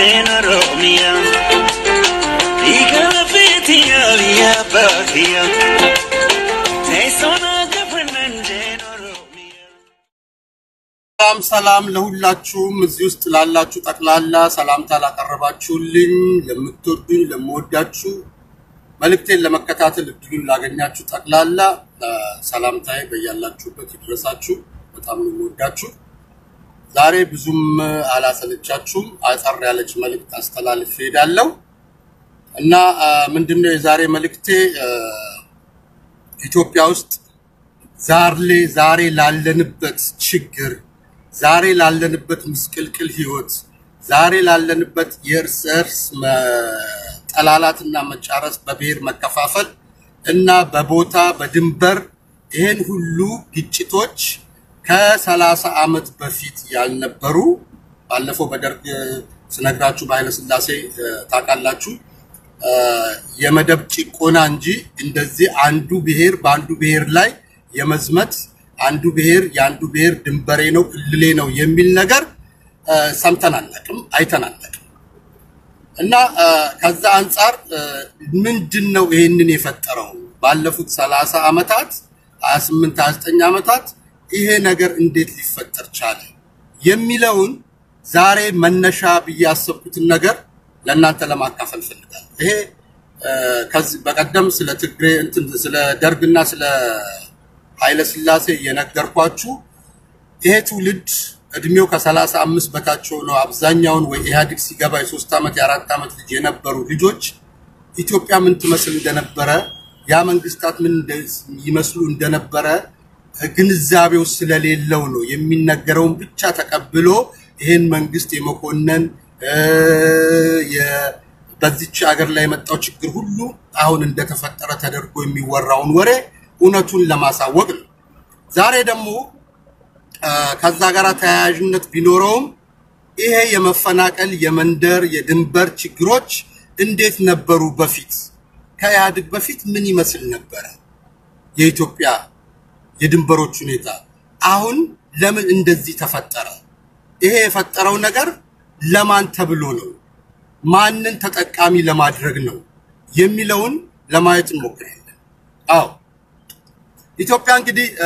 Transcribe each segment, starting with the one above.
Nanjeen Oromiyaa Dhiiga feetiyaa biyya baadiyyaa Teessoon akka Nanjeen Oromiyaa ሰላም ሰላም ለሁላችሁም እዚህ ውስጥ ላላችሁ ጠቅላላ ሰላምታ ላቀረባችሁልኝ ለምትወዱኝ ለምወዳችሁ መልእክቴን ለመከታተል እድሉን ላገኛችሁ ጠቅላላ እ፣ ሰላምታዬ በያላችሁበት ይድረሳችሁ። በጣም ነው የምወዳችሁ። ዛሬ ብዙም አላሰለቻችሁም። አጠር ያለች መልእክት አስተላልፍ ሄዳለሁ እና እ፣ ምንድነው የዛሬ መልእክቴ እ፣ ኢትዮጵያ ውስጥ ዛሬ ዛሬ ላለንበት ችግር ዛሬ ላለንበት ምስቅልቅል ህይወት ዛሬ ላለንበት የእርስ እርስ መጠላላትና መጫረስ በብሔር መከፋፈል እና በቦታ በድንበር ይህን ሁሉ ግጭቶች ከሰላሳ ዓመት በፊት ያልነበሩ ባለፈው በደርግ ስነግራችሁ በኃይለስላሴ እ፣ ታውቃላችሁ እ፣ የመደብ ጭቆና እንጂ እንደዚህ አንዱ ብሔር በአንዱ ብሔር ላይ የመዝመት አንዱ ብሔር የአንዱ ብሔር ድንበሬ ነው ክልሌ ነው የሚል ነገር እ፣ ሰምተን አናውቅም፣ አይተን አናውቅም። እና እ፣ ከዛ አንጻር እ፣ ምንድን ነው ይሄንን የፈጠረው? ባለፉት 30 ዓመታት 28 29 ዓመታት ይሄ ነገር እንዴት ሊፈጠር ቻለ የሚለውን ዛሬ መነሻ ብዬ ያሰብኩትን ነገር ለእናንተ ለማካፈል ፈልጋለሁ። ይሄ እ፣ ከዚህ በቀደም ስለ ትግሬ እንትን ስለ ደርግና ስለ ኃይለ ሥላሴ የነገርኳችሁ ይሄ ትውልድ እድሜው ከሰላሳ አምስት በታች ሆነው አብዛኛውን ወይ ኢህአዴግ ሲገባ የሶስት ዓመት የአራት ዓመት ልጅ የነበሩ ልጆች ኢትዮጵያ ምን ትመስል እንደነበረ ያ መንግስታት ምን እንደ- ይመስሉ እንደነበረ ግንዛቤው ስለሌለው ነው የሚነገረውን ብቻ ተቀብሎ ይህን መንግስት የመኮነን እ፣ የ- በዚች ሀገር ላይ የመጣው ችግር ሁሉ አሁን እንደተፈጠረ ተደርጎ የሚወራውን ወሬ እውነቱን ለማሳወቅ ነው። ዛሬ ደግሞ አ፣ ከዛ ጋር ተያያዥነት ቢኖረውም ይሄ የመፈናቀል የመንደር የድንበር ችግሮች እንዴት ነበሩ በፊት ከኢህአዴግ በፊት ምን ይመስል ነበረ የኢትዮጵያ የድንበሮች ሁኔታ አሁን ለምን እንደዚህ ተፈጠረ ይሄ የፈጠረው ነገር ለማን ተብሎ ነው ማንን ተጠቃሚ ለማድረግ ነው የሚለውን ለማየት እንሞክራለን አዎ ኢትዮጵያ እንግዲህ አ፣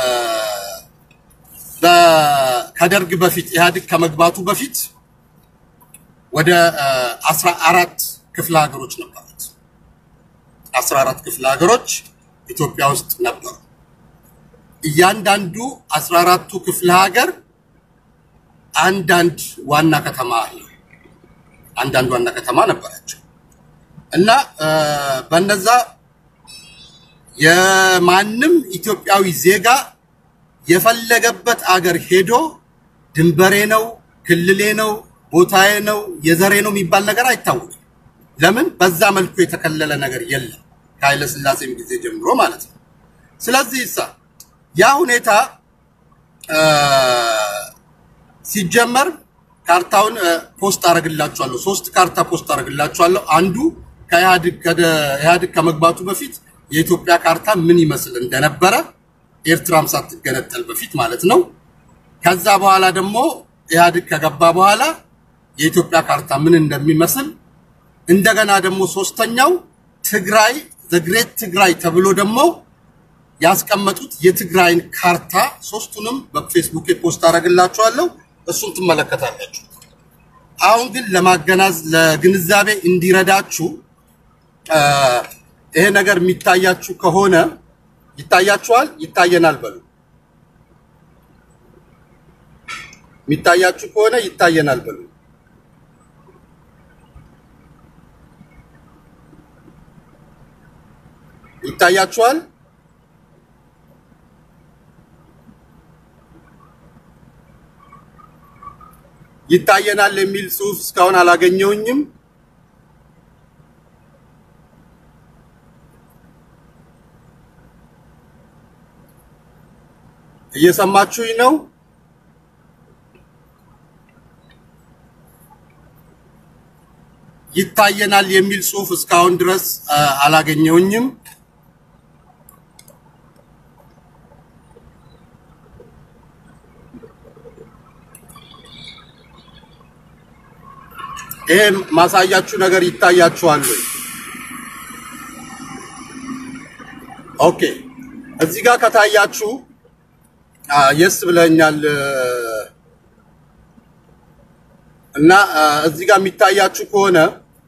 በ- ከደርግ በፊት ኢህአዴግ ከመግባቱ በፊት ወደ አስራ አራት ክፍለ ሀገሮች ነበሩት። አስራ አራት ክፍለ ሀገሮች ኢትዮጵያ ውስጥ ነበሩ። እያንዳንዱ አስራ አራቱ ክፍለ ሀገር አንዳንድ ዋና ከተማ አለው። አንዳንድ ዋና ከተማ ነበራቸው እና አ፣ በነዛ የማንም ኢትዮጵያዊ ዜጋ የፈለገበት አገር ሄዶ ድንበሬ ነው፣ ክልሌ ነው፣ ቦታዬ ነው፣ የዘሬ ነው የሚባል ነገር አይታወቅም። ለምን? በዛ መልኩ የተከለለ ነገር የለም ከኃይለ ሥላሴም ጊዜ ጀምሮ ማለት ነው። ስለዚህ እሳ ያ ሁኔታ አ፣ ሲጀመር ካርታውን አ፣ ፖስት አደርግላችኋለሁ። ሶስት ካርታ ፖስት አደርግላችኋለሁ። አንዱ ከኢህአዴግ ከደ- ኢህአዴግ ከመግባቱ በፊት የኢትዮጵያ ካርታ ምን ይመስል እንደነበረ ኤርትራም ሳትገነጠል በፊት ማለት ነው። ከዛ በኋላ ደግሞ ኢህአዴግ ከገባ በኋላ የኢትዮጵያ ካርታ ምን እንደሚመስል እንደገና ደግሞ ሶስተኛው ትግራይ ዘግሬት ትግራይ ተብሎ ደግሞ ያስቀመጡት የትግራይን ካርታ ሶስቱንም በፌስቡክ ፖስት አደርግላችኋለሁ። እሱን ትመለከታላችሁ። አሁን ግን ለማገናዝ ለግንዛቤ እንዲረዳችሁ አ፣ ይሄ ነገር የሚታያችሁ ከሆነ ይታያችኋል፣ ይታየናል በሉ። የሚታያችሁ ከሆነ ይታየናል በሉ። ይታያችኋል። ይታየናል የሚል ጽሑፍ እስካሁን አላገኘውኝም። እየሰማችሁኝ ነው? ይታየናል የሚል ጽሑፍ እስካሁን ድረስ አ፣ አላገኘውኝም። ይሄ ማሳያችሁ ነገር ይታያችኋል ወይ? ኦኬ እዚህ ጋር ከታያችሁ የስ ብለኛል እና አ፣ እዚህ ጋር የሚታያችሁ ከሆነ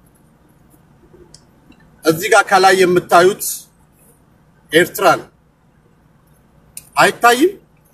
እዚህ ጋር ከላይ የምታዩት ኤርትራ ነው። አይታይም?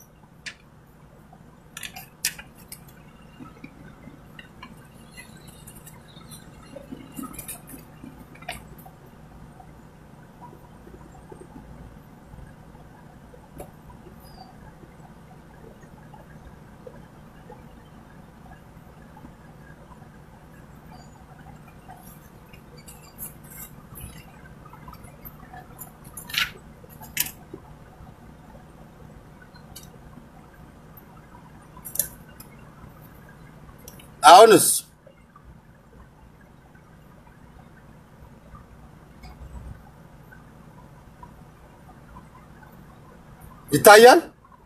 አሁንስ ይታያል?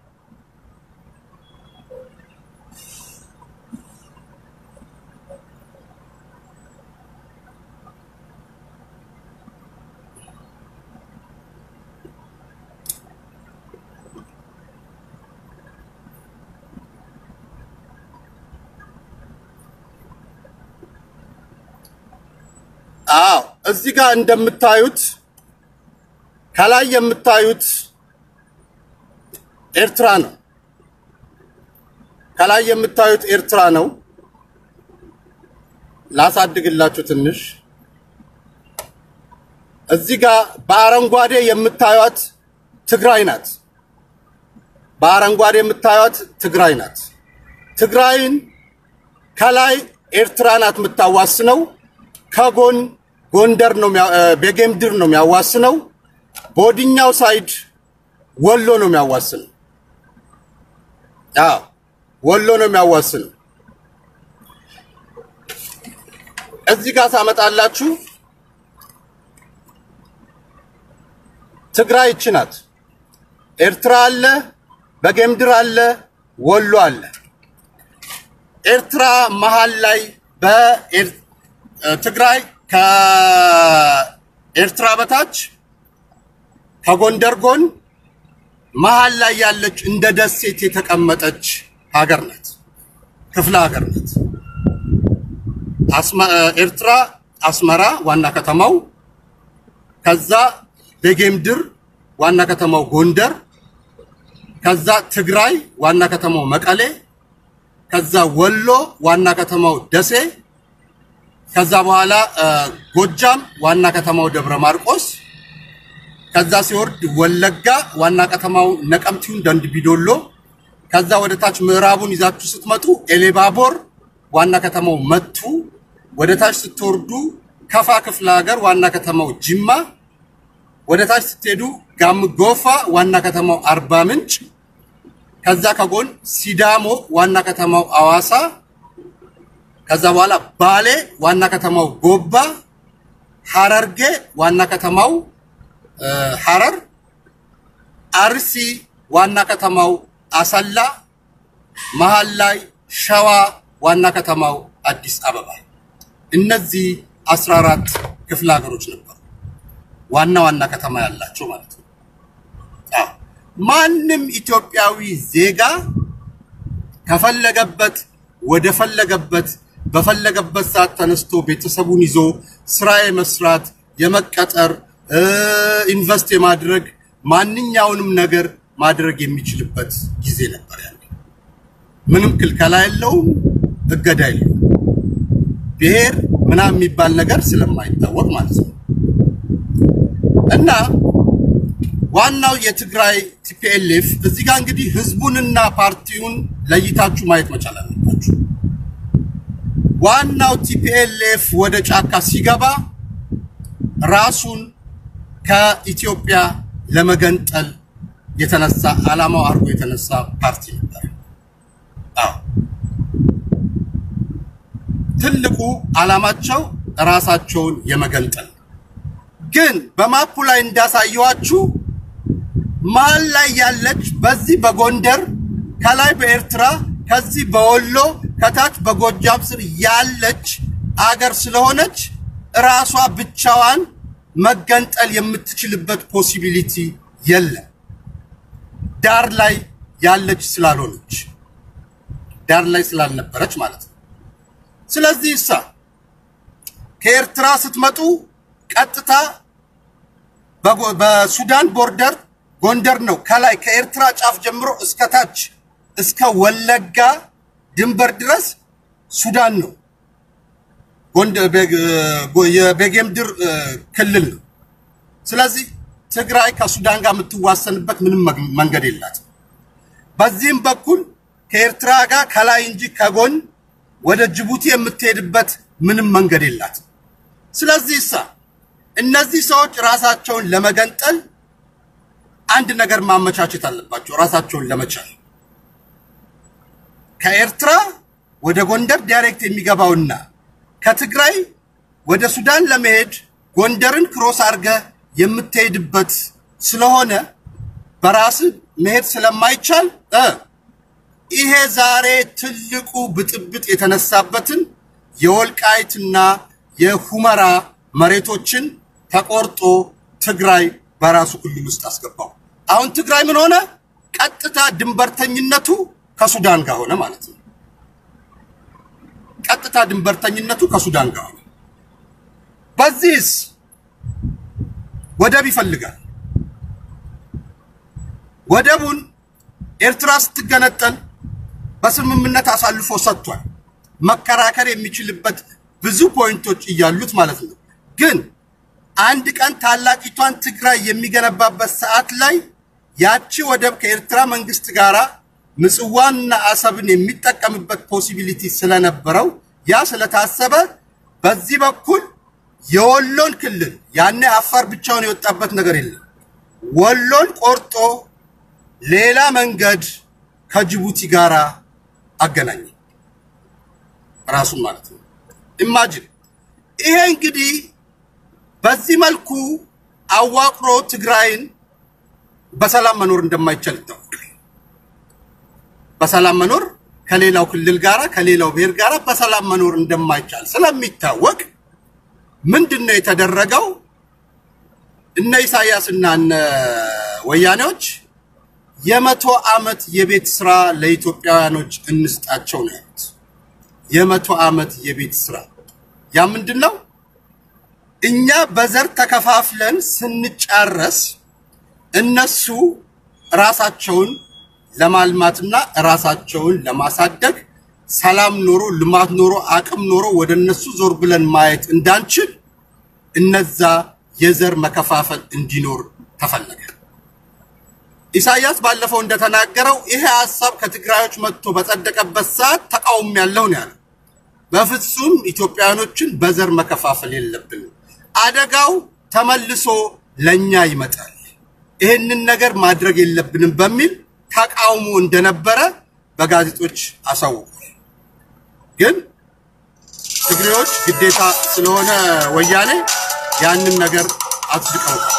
አዎ እዚህ ጋር እንደምታዩት ከላይ የምታዩት ኤርትራ ነው። ከላይ የምታዩት ኤርትራ ነው። ላሳድግላችሁ ትንሽ። እዚህ ጋር በአረንጓዴ የምታዩት ትግራይ ናት። በአረንጓዴ የምታዩት ትግራይ ናት። ትግራይን ከላይ ኤርትራ ናት የምታዋስነው። ከጎን ጎንደር ነው የሚያ- እ፣ ቤጌምድር ነው የሚያዋስነው። በወዲኛው ሳይድ ወሎ ነው የሚያዋስነው። አዎ ወሎ ነው የሚያዋስነው። እዚህ ጋር ታመጣላችሁ። ትግራይ ይቺ ናት። ኤርትራ አለ፣ በጌምድር አለ፣ ወሎ አለ። ኤርትራ መሀል ላይ በትግራይ ከኤርትራ በታች ከጎንደር ጎን መሀል ላይ ያለች እንደ ደሴት የተቀመጠች ሀገር ናት፣ ክፍለ ሀገር ናት። አስመ- ኤርትራ አስመራ ዋና ከተማው፣ ከዛ ቤጌምድር ዋና ከተማው ጎንደር፣ ከዛ ትግራይ ዋና ከተማው መቀሌ፣ ከዛ ወሎ ዋና ከተማው ደሴ፣ ከዛ በኋላ እ፣ ጎጃም ዋና ከተማው ደብረ ማርቆስ፣ ከዛ ሲወርድ ወለጋ ዋና ከተማው ነቀምቲውን ደንቢዶሎ፣ ከዛ ወደ ታች ምዕራቡን ይዛችሁ ስትመጡ ኤሌባቦር ዋና ከተማው መቱ፣ ወደ ታች ስትወርዱ ከፋ ክፍለ ሀገር ዋና ከተማው ጅማ፣ ወደ ታች ስትሄዱ ጋም ጎፋ ዋና ከተማው አርባ ምንጭ፣ ከዛ ከጎን ሲዳሞ ዋና ከተማው አዋሳ፣ ከዛ በኋላ ባሌ ዋና ከተማው ጎባ፣ ሐረርጌ ዋና ከተማው እ፣ ሐረር፣ አርሲ ዋና ከተማው አሰላ፣ መሀል ላይ ሸዋ ዋና ከተማው አዲስ አበባ። እነዚህ 14 ክፍለ ሀገሮች ነበሩ፣ ዋና ዋና ከተማ ያላቸው ማለት ነው። አዎ። ማንም ኢትዮጵያዊ ዜጋ ከፈለገበት ወደ ፈለገበት በፈለገበት ሰዓት ተነስቶ ቤተሰቡን ይዞ ስራ የመስራት የመቀጠር እ፣ ኢንቨስት የማድረግ ማንኛውንም ነገር ማድረግ የሚችልበት ጊዜ ነበር ያለ። ምንም ክልከላ የለውም፣ እገዳ የለውም። ብሔር ምናምን የሚባል ነገር ስለማይታወቅ ማለት ነው። እና ዋናው የትግራይ ቲፒኤልኤፍ እዚህ ጋር እንግዲህ ህዝቡንና ፓርቲውን ለይታችሁ ማየት መቻል አለባችሁ። ዋናው ቲፒኤልኤፍ ወደ ጫካ ሲገባ ራሱን ከኢትዮጵያ ለመገንጠል የተነሳ ዓላማው አድርጎ የተነሳ ፓርቲ ነበር። አዎ ትልቁ ዓላማቸው ራሳቸውን የመገንጠል ግን በማፑ ላይ እንዳሳየዋችሁ መሀል ላይ ያለች በዚህ በጎንደር ከላይ በኤርትራ ከዚህ በወሎ ከታች በጎጃም ስር ያለች አገር ስለሆነች ራሷ ብቻዋን መገንጠል የምትችልበት ፖሲቢሊቲ የለም። ዳር ላይ ያለች ስላልሆነች ዳር ላይ ስላልነበረች ማለት ነው። ስለዚህ እሳ ከኤርትራ ስትመጡ ቀጥታ በጎ- በሱዳን ቦርደር ጎንደር ነው። ከላይ ከኤርትራ ጫፍ ጀምሮ እስከ ታች እስከ ወለጋ ድንበር ድረስ ሱዳን ነው። ጎንደ- ቤግ- ጎ- የቤጌምድር እ፣ ክልል ነው። ስለዚህ ትግራይ ከሱዳን ጋር የምትዋሰንበት ምንም መግ- መንገድ የላትም። በዚህም በኩል ከኤርትራ ጋር ከላይ እንጂ ከጎን ወደ ጅቡቲ የምትሄድበት ምንም መንገድ የላትም። ስለዚህ እሳ እነዚህ ሰዎች ራሳቸውን ለመገንጠል አንድ ነገር ማመቻቸት አለባቸው፣ ራሳቸውን ለመቻል ከኤርትራ ወደ ጎንደር ዳይሬክት የሚገባውና ከትግራይ ወደ ሱዳን ለመሄድ ጎንደርን ክሮስ አድርገ የምትሄድበት ስለሆነ በራስ መሄድ ስለማይቻል እ ይሄ ዛሬ ትልቁ ብጥብጥ የተነሳበትን የወልቃይትና የሁመራ መሬቶችን ተቆርጦ ትግራይ በራሱ ክልል ውስጥ አስገባው። አሁን ትግራይ ምን ሆነ? ቀጥታ ድንበርተኝነቱ ከሱዳን ጋር ሆነ ማለት ነው። ቀጥታ ድንበርተኝነቱ ከሱዳን ጋር ሆነ። በዚህስ ወደብ ይፈልጋል። ወደቡን ኤርትራ ስትገነጠል በስምምነት አሳልፎ ሰጥቷል። መከራከር የሚችልበት ብዙ ፖይንቶች እያሉት ማለት ነው። ግን አንድ ቀን ታላቂቷን ትግራይ የሚገነባበት ሰዓት ላይ ያቺ ወደብ ከኤርትራ መንግስት ጋራ ምጽዋንና አሰብን የሚጠቀምበት ፖሲቢሊቲ ስለነበረው ያ ስለታሰበ በዚህ በኩል የወሎን ክልል ያኔ አፋር ብቻውን የወጣበት ነገር የለም። ወሎን ቆርጦ ሌላ መንገድ ከጅቡቲ ጋር አገናኘ ራሱን ማለት ነው። ኢማጂን ይሄ እንግዲህ በዚህ መልኩ አዋቅሮ ትግራይን በሰላም መኖር እንደማይቻል ይታወቃል። በሰላም መኖር ከሌላው ክልል ጋራ ከሌላው ብሔር ጋራ በሰላም መኖር እንደማይቻል ስለሚታወቅ ምንድን ነው የተደረገው? እነ ኢሳያስ እና እነ ወያኔዎች የመቶ ዓመት የቤት ስራ ለኢትዮጵያውያኖች እንስጣቸው ነው ያሉት። የመቶ ዓመት የቤት ስራ ያ ምንድን ነው? እኛ በዘር ተከፋፍለን ስንጫረስ እነሱ ራሳቸውን ለማልማትና ራሳቸውን ለማሳደግ ሰላም ኖሮ ልማት ኖሮ አቅም ኖሮ ወደ እነሱ ዞር ብለን ማየት እንዳንችል እነዛ የዘር መከፋፈል እንዲኖር ተፈለገ። ኢሳያስ ባለፈው እንደተናገረው ይሄ ሀሳብ ከትግራዮች መጥቶ በጸደቀበት ሰዓት ተቃውሞ ያለው ነው ያለው። በፍጹም ኢትዮጵያውያኖችን በዘር መከፋፈል የለብንም፣ አደጋው ተመልሶ ለኛ ይመጣል፣ ይህንን ነገር ማድረግ የለብንም በሚል ተቃውሞ እንደነበረ በጋዜጦች አሳውቋል። ግን ትግሬዎች ግዴታ ስለሆነ ወያኔ ያንን ነገር አጽድቀውታል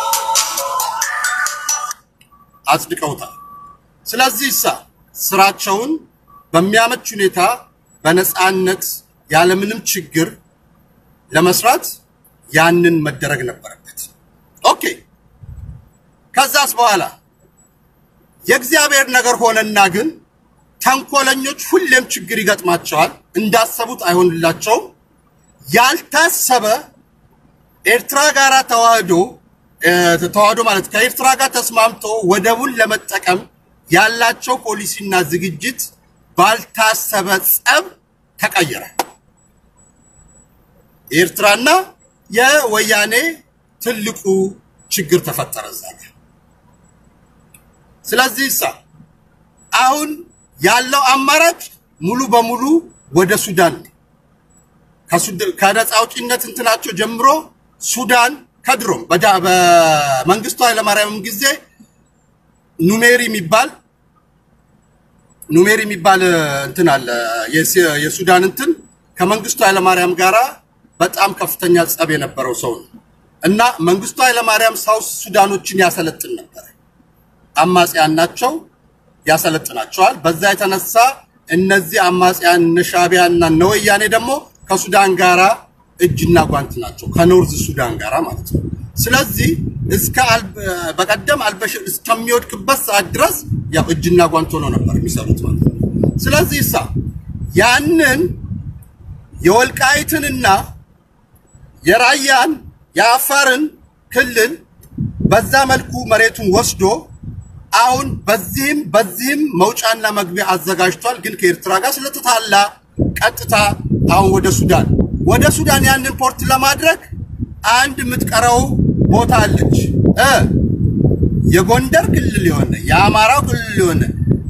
አጽድቀውታል። ስለዚህ እሳ ስራቸውን በሚያመች ሁኔታ በነፃነት ያለምንም ችግር ለመስራት ያንን መደረግ ነበረበት። ኦኬ። ከዛስ በኋላ የእግዚአብሔር ነገር ሆነና ግን ተንኮለኞች ሁሌም ችግር ይገጥማቸዋል። እንዳሰቡት አይሆንላቸውም። ያልታሰበ ኤርትራ ጋር ተዋህዶ እ፣ ተዋህዶ ማለት ከኤርትራ ጋር ተስማምቶ ወደቡን ለመጠቀም ያላቸው ፖሊሲና ዝግጅት ባልታሰበ ጸብ ተቀየረ። የኤርትራና የወያኔ ትልቁ ችግር ተፈጠረ እዛ ጋር። ስለዚህ እሳ አሁን ያለው አማራጭ ሙሉ በሙሉ ወደ ሱዳን ነው። ከሱድ- ከነፃ አውጪነት እንትናቸው ጀምሮ ሱዳን ከድሮም በዳ- በመንግስቱ ኃይለማርያምም ጊዜ ኑሜሪ የሚባል ኑሜሪ የሚባል እ, እንትን አለ የስ- የሱዳን እንትን ከመንግስቱ ኃይለማርያም ጋራ በጣም ከፍተኛ ጸብ የነበረው ሰው ነው እና መንግስቱ ኃይለማርያም ሳውስ ሱዳኖችን ያሰለጥን ነበር። አማጽያን ናቸው፣ ያሰለጥናቸዋል። በዛ የተነሳ እነዚህ አማጽያን እነ ሻዕቢያ እና እነ ወያኔ ደግሞ ከሱዳን ጋራ እጅና ጓንት ናቸው ከኖርዝ ሱዳን ጋር ማለት ነው። ስለዚህ እስከ በቀደም አልበሽር እስከሚወድቅበት ሰዓት ድረስ ያው እጅና ጓንት ሆነው ነበር የሚሰሩት ማለት ነው። ስለዚህ እሳ ያንን የወልቃይትንና የራያን የአፋርን ክልል በዛ መልኩ መሬቱን ወስዶ አሁን በዚህም በዚህም መውጫና መግቢያ አዘጋጅቷል። ግን ከኤርትራ ጋር ስለተታላ ቀጥታ አሁን ወደ ሱዳን ወደ ሱዳን ያንን ፖርት ለማድረግ አንድ የምትቀረው ቦታ አለች እ የጎንደር ክልል የሆነ የአማራው ክልል የሆነ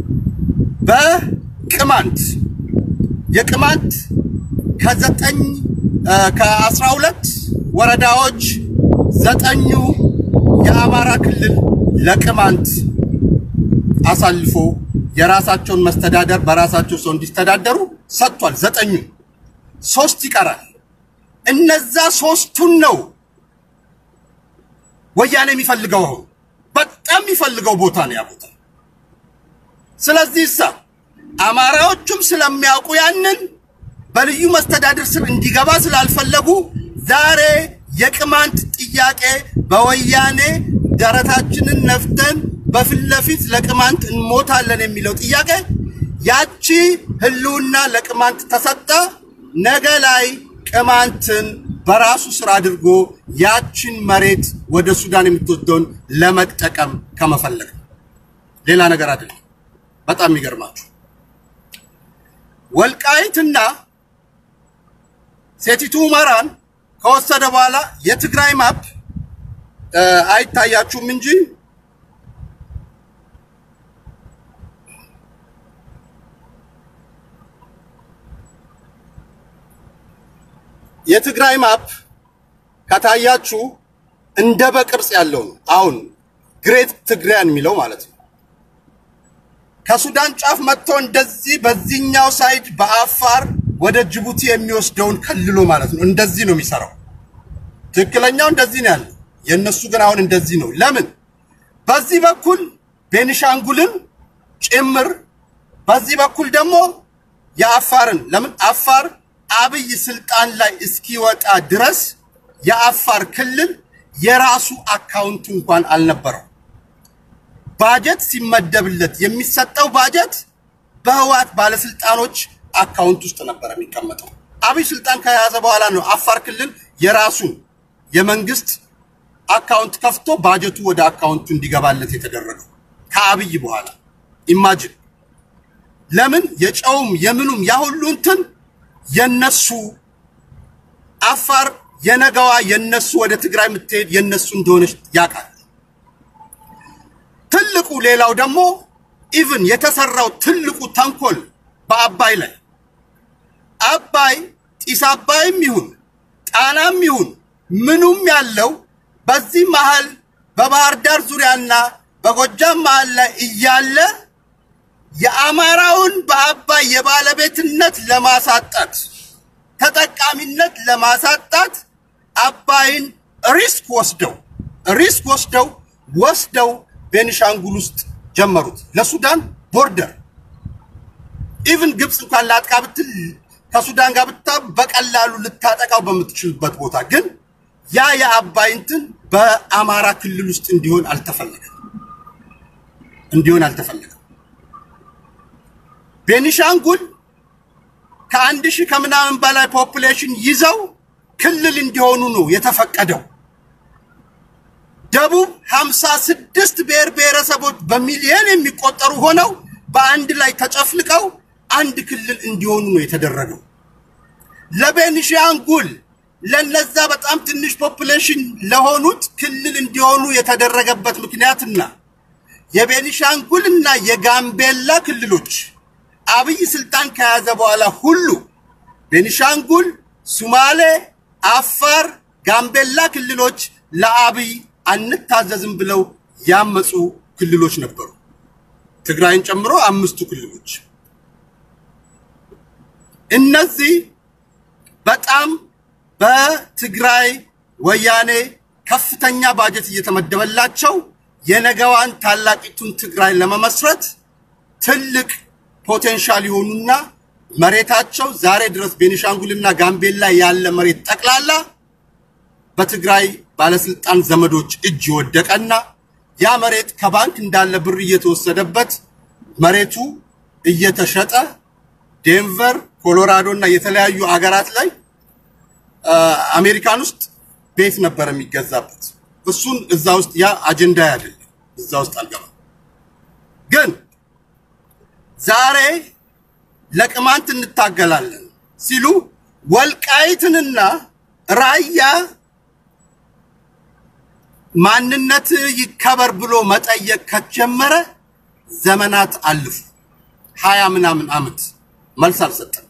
በቅማንት የቅማንት ከዘጠኝ ከአስራ ሁለት ወረዳዎች ዘጠኙ የአማራ ክልል ለቅማንት አሳልፎ የራሳቸውን መስተዳደር በራሳቸው ሰው እንዲስተዳደሩ ሰጥቷል። ዘጠኙ ሶስት ይቀራል። እነዛ ሶስቱን ነው ወያኔ የሚፈልገው አሁን በጣም የሚፈልገው ቦታ ነው ያ ቦታ። ስለዚህ እሳ አማራዎቹም ስለሚያውቁ ያንን በልዩ መስተዳድር ስር እንዲገባ ስላልፈለጉ ዛሬ የቅማንት ጥያቄ በወያኔ ደረታችንን ነፍተን በፊት ለፊት ለቅማንት እንሞታለን የሚለው ጥያቄ ያቺ ህልውና ለቅማንት ተሰጠ። ነገ ላይ ቅማንትን በራሱ ስራ አድርጎ ያችን መሬት ወደ ሱዳን የምትወደውን ለመጠቀም ከመፈለግ ሌላ ነገር አይደለም። በጣም የሚገርማችሁ ወልቃይትና ሴቲቱ ሁመራን ከወሰደ በኋላ የትግራይ ማፕ አይታያችሁም እንጂ የትግራይ ማፕ ከታያችሁ እንደ በቅርጽ ያለው ነው። አሁን ግሬት ትግራያን የሚለው ማለት ነው። ከሱዳን ጫፍ መጥቶ እንደዚህ በዚህኛው ሳይድ በአፋር ወደ ጅቡቲ የሚወስደውን ከልሎ ማለት ነው። እንደዚህ ነው የሚሰራው። ትክክለኛው እንደዚህ ነው ያለው። የእነሱ ግን አሁን እንደዚህ ነው። ለምን? በዚህ በኩል ቤኒሻንጉልን ጭምር፣ በዚህ በኩል ደግሞ የአፋርን ለምን አፋር አብይ ስልጣን ላይ እስኪወጣ ድረስ የአፋር ክልል የራሱ አካውንት እንኳን አልነበረው። ባጀት ሲመደብለት የሚሰጠው ባጀት በህወሓት ባለስልጣኖች አካውንት ውስጥ ነበር የሚቀመጠው። አብይ ስልጣን ከያዘ በኋላ ነው አፋር ክልል የራሱን የመንግስት አካውንት ከፍቶ ባጀቱ ወደ አካውንቱ እንዲገባለት የተደረገው ከአብይ በኋላ ኢማጅን ለምን የጨውም የምኑም ያ ሁሉ እንትን የነሱ አፋር የነገዋ የነሱ ወደ ትግራይ የምትሄድ የነሱ እንደሆነች ያውቃል። ትልቁ ሌላው ደግሞ ኢቭን የተሰራው ትልቁ ተንኮል በአባይ ላይ አባይ ጢስ አባይም ይሁን ጣናም ይሁን ምኑም ያለው በዚህ መሃል በባህር ዳር ዙሪያና በጎጃም መሃል ላይ እያለ የአማራውን በአባይ የባለቤትነት ለማሳጣት ተጠቃሚነት ለማሳጣት አባይን ሪስክ ወስደው ሪስክ ወስደው ወስደው ቤኒሻንጉል ውስጥ ጀመሩት። ለሱዳን ቦርደር ኢቭን ግብፅ እንኳን ላጥቃ ብትል ከሱዳን ጋር ብታ በቀላሉ ልታጠቃው በምትችልበት ቦታ ግን ያ የአባይ እንትን በአማራ ክልል ውስጥ እንዲሆን አልተፈለገም እንዲሆን አልተፈለገም። ቤኒሻንጉል ከአንድ ሺህ ከምናምን በላይ ፖፑሌሽን ይዘው ክልል እንዲሆኑ ነው የተፈቀደው። ደቡብ ሀምሳ ስድስት ብሔር ብሔረሰቦች በሚሊዮን የሚቆጠሩ ሆነው በአንድ ላይ ተጨፍልቀው አንድ ክልል እንዲሆኑ ነው የተደረገው። ለቤኒሻንጉል ለነዛ በጣም ትንሽ ፖፑሌሽን ለሆኑት ክልል እንዲሆኑ የተደረገበት ምክንያትና የቤኒሻንጉልና የጋምቤላ ክልሎች አብይ ስልጣን ከያዘ በኋላ ሁሉ ቤኒሻንጉል፣ ሱማሌ፣ አፋር፣ ጋምቤላ ክልሎች ለአብይ አንታዘዝም ብለው ያመፁ ክልሎች ነበሩ። ትግራይን ጨምሮ አምስቱ ክልሎች እነዚህ በጣም በትግራይ ወያኔ ከፍተኛ ባጀት እየተመደበላቸው የነገዋን ታላቂቱን ትግራይ ለመመስረት ትልቅ ፖቴንሻል የሆኑና መሬታቸው ዛሬ ድረስ ቤኒሻንጉልና ጋምቤላ ያለ መሬት ጠቅላላ በትግራይ ባለስልጣን ዘመዶች እጅ የወደቀና ያ መሬት ከባንክ እንዳለ ብር እየተወሰደበት መሬቱ እየተሸጠ ዴንቨር፣ ኮሎራዶ እና የተለያዩ አገራት ላይ አ፣ አሜሪካን ውስጥ ቤት ነበር የሚገዛበት። እሱን እዛ ውስጥ ያ አጀንዳ አይደለም፣ እዛ ውስጥ አልገባም። ግን ዛሬ ለቅማንት እንታገላለን ሲሉ ወልቃይትንና ራያ ማንነት ይከበር ብሎ መጠየቅ ከጀመረ ዘመናት አልፉ። ሀያ ምናምን ዓመት መልስ አልሰጠም።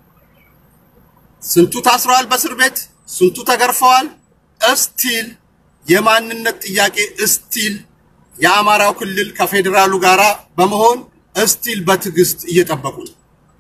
ስንቱ ታስረዋል በእስር ቤት፣ ስንቱ ተገርፈዋል። እስቲል የማንነት ጥያቄ እስቲል የአማራው ክልል ከፌዴራሉ ጋራ በመሆን እስቲል በትዕግስት እየጠበቁ ነው።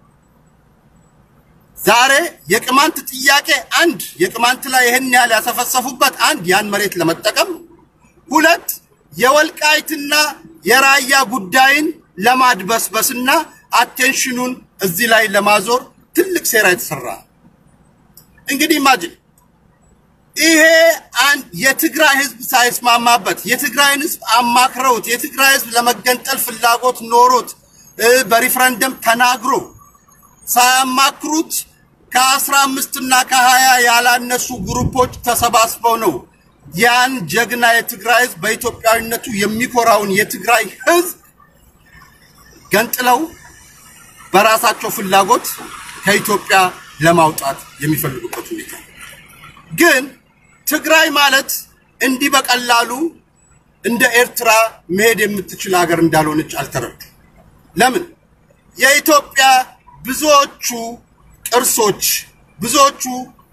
ዛሬ የቅማንት ጥያቄ አንድ የቅማንት ላይ ይህን ያህል ያሰፈሰፉበት አንድ ያን መሬት ለመጠቀም ሁለት የወልቃይትና የራያ ጉዳይን ለማድበስበስና አቴንሽኑን እዚህ ላይ ለማዞር ትልቅ ሴራ የተሰራ ነው። እንግዲህ ኢማጂን ይሄ አንድ የትግራይ ህዝብ ሳይስማማበት የትግራይን ህዝብ አማክረውት የትግራይ ህዝብ ለመገንጠል ፍላጎት ኖሮት እ በሪፍረንደም ተናግሮ ሳያማክሩት ከአስራ አምስት እና ከሀያ ያላነሱ ግሩፖች ተሰባስበው ነው ያን ጀግና የትግራይ ህዝብ በኢትዮጵያዊነቱ የሚኮራውን የትግራይ ህዝብ ገንጥለው በራሳቸው ፍላጎት ከኢትዮጵያ ለማውጣት የሚፈልጉበት ሁኔታ ግን ትግራይ ማለት እንዲህ በቀላሉ እንደ ኤርትራ መሄድ የምትችል ሀገር እንዳልሆነች አልተረዱ። ለምን? የኢትዮጵያ ብዙዎቹ ቅርሶች ብዙዎቹ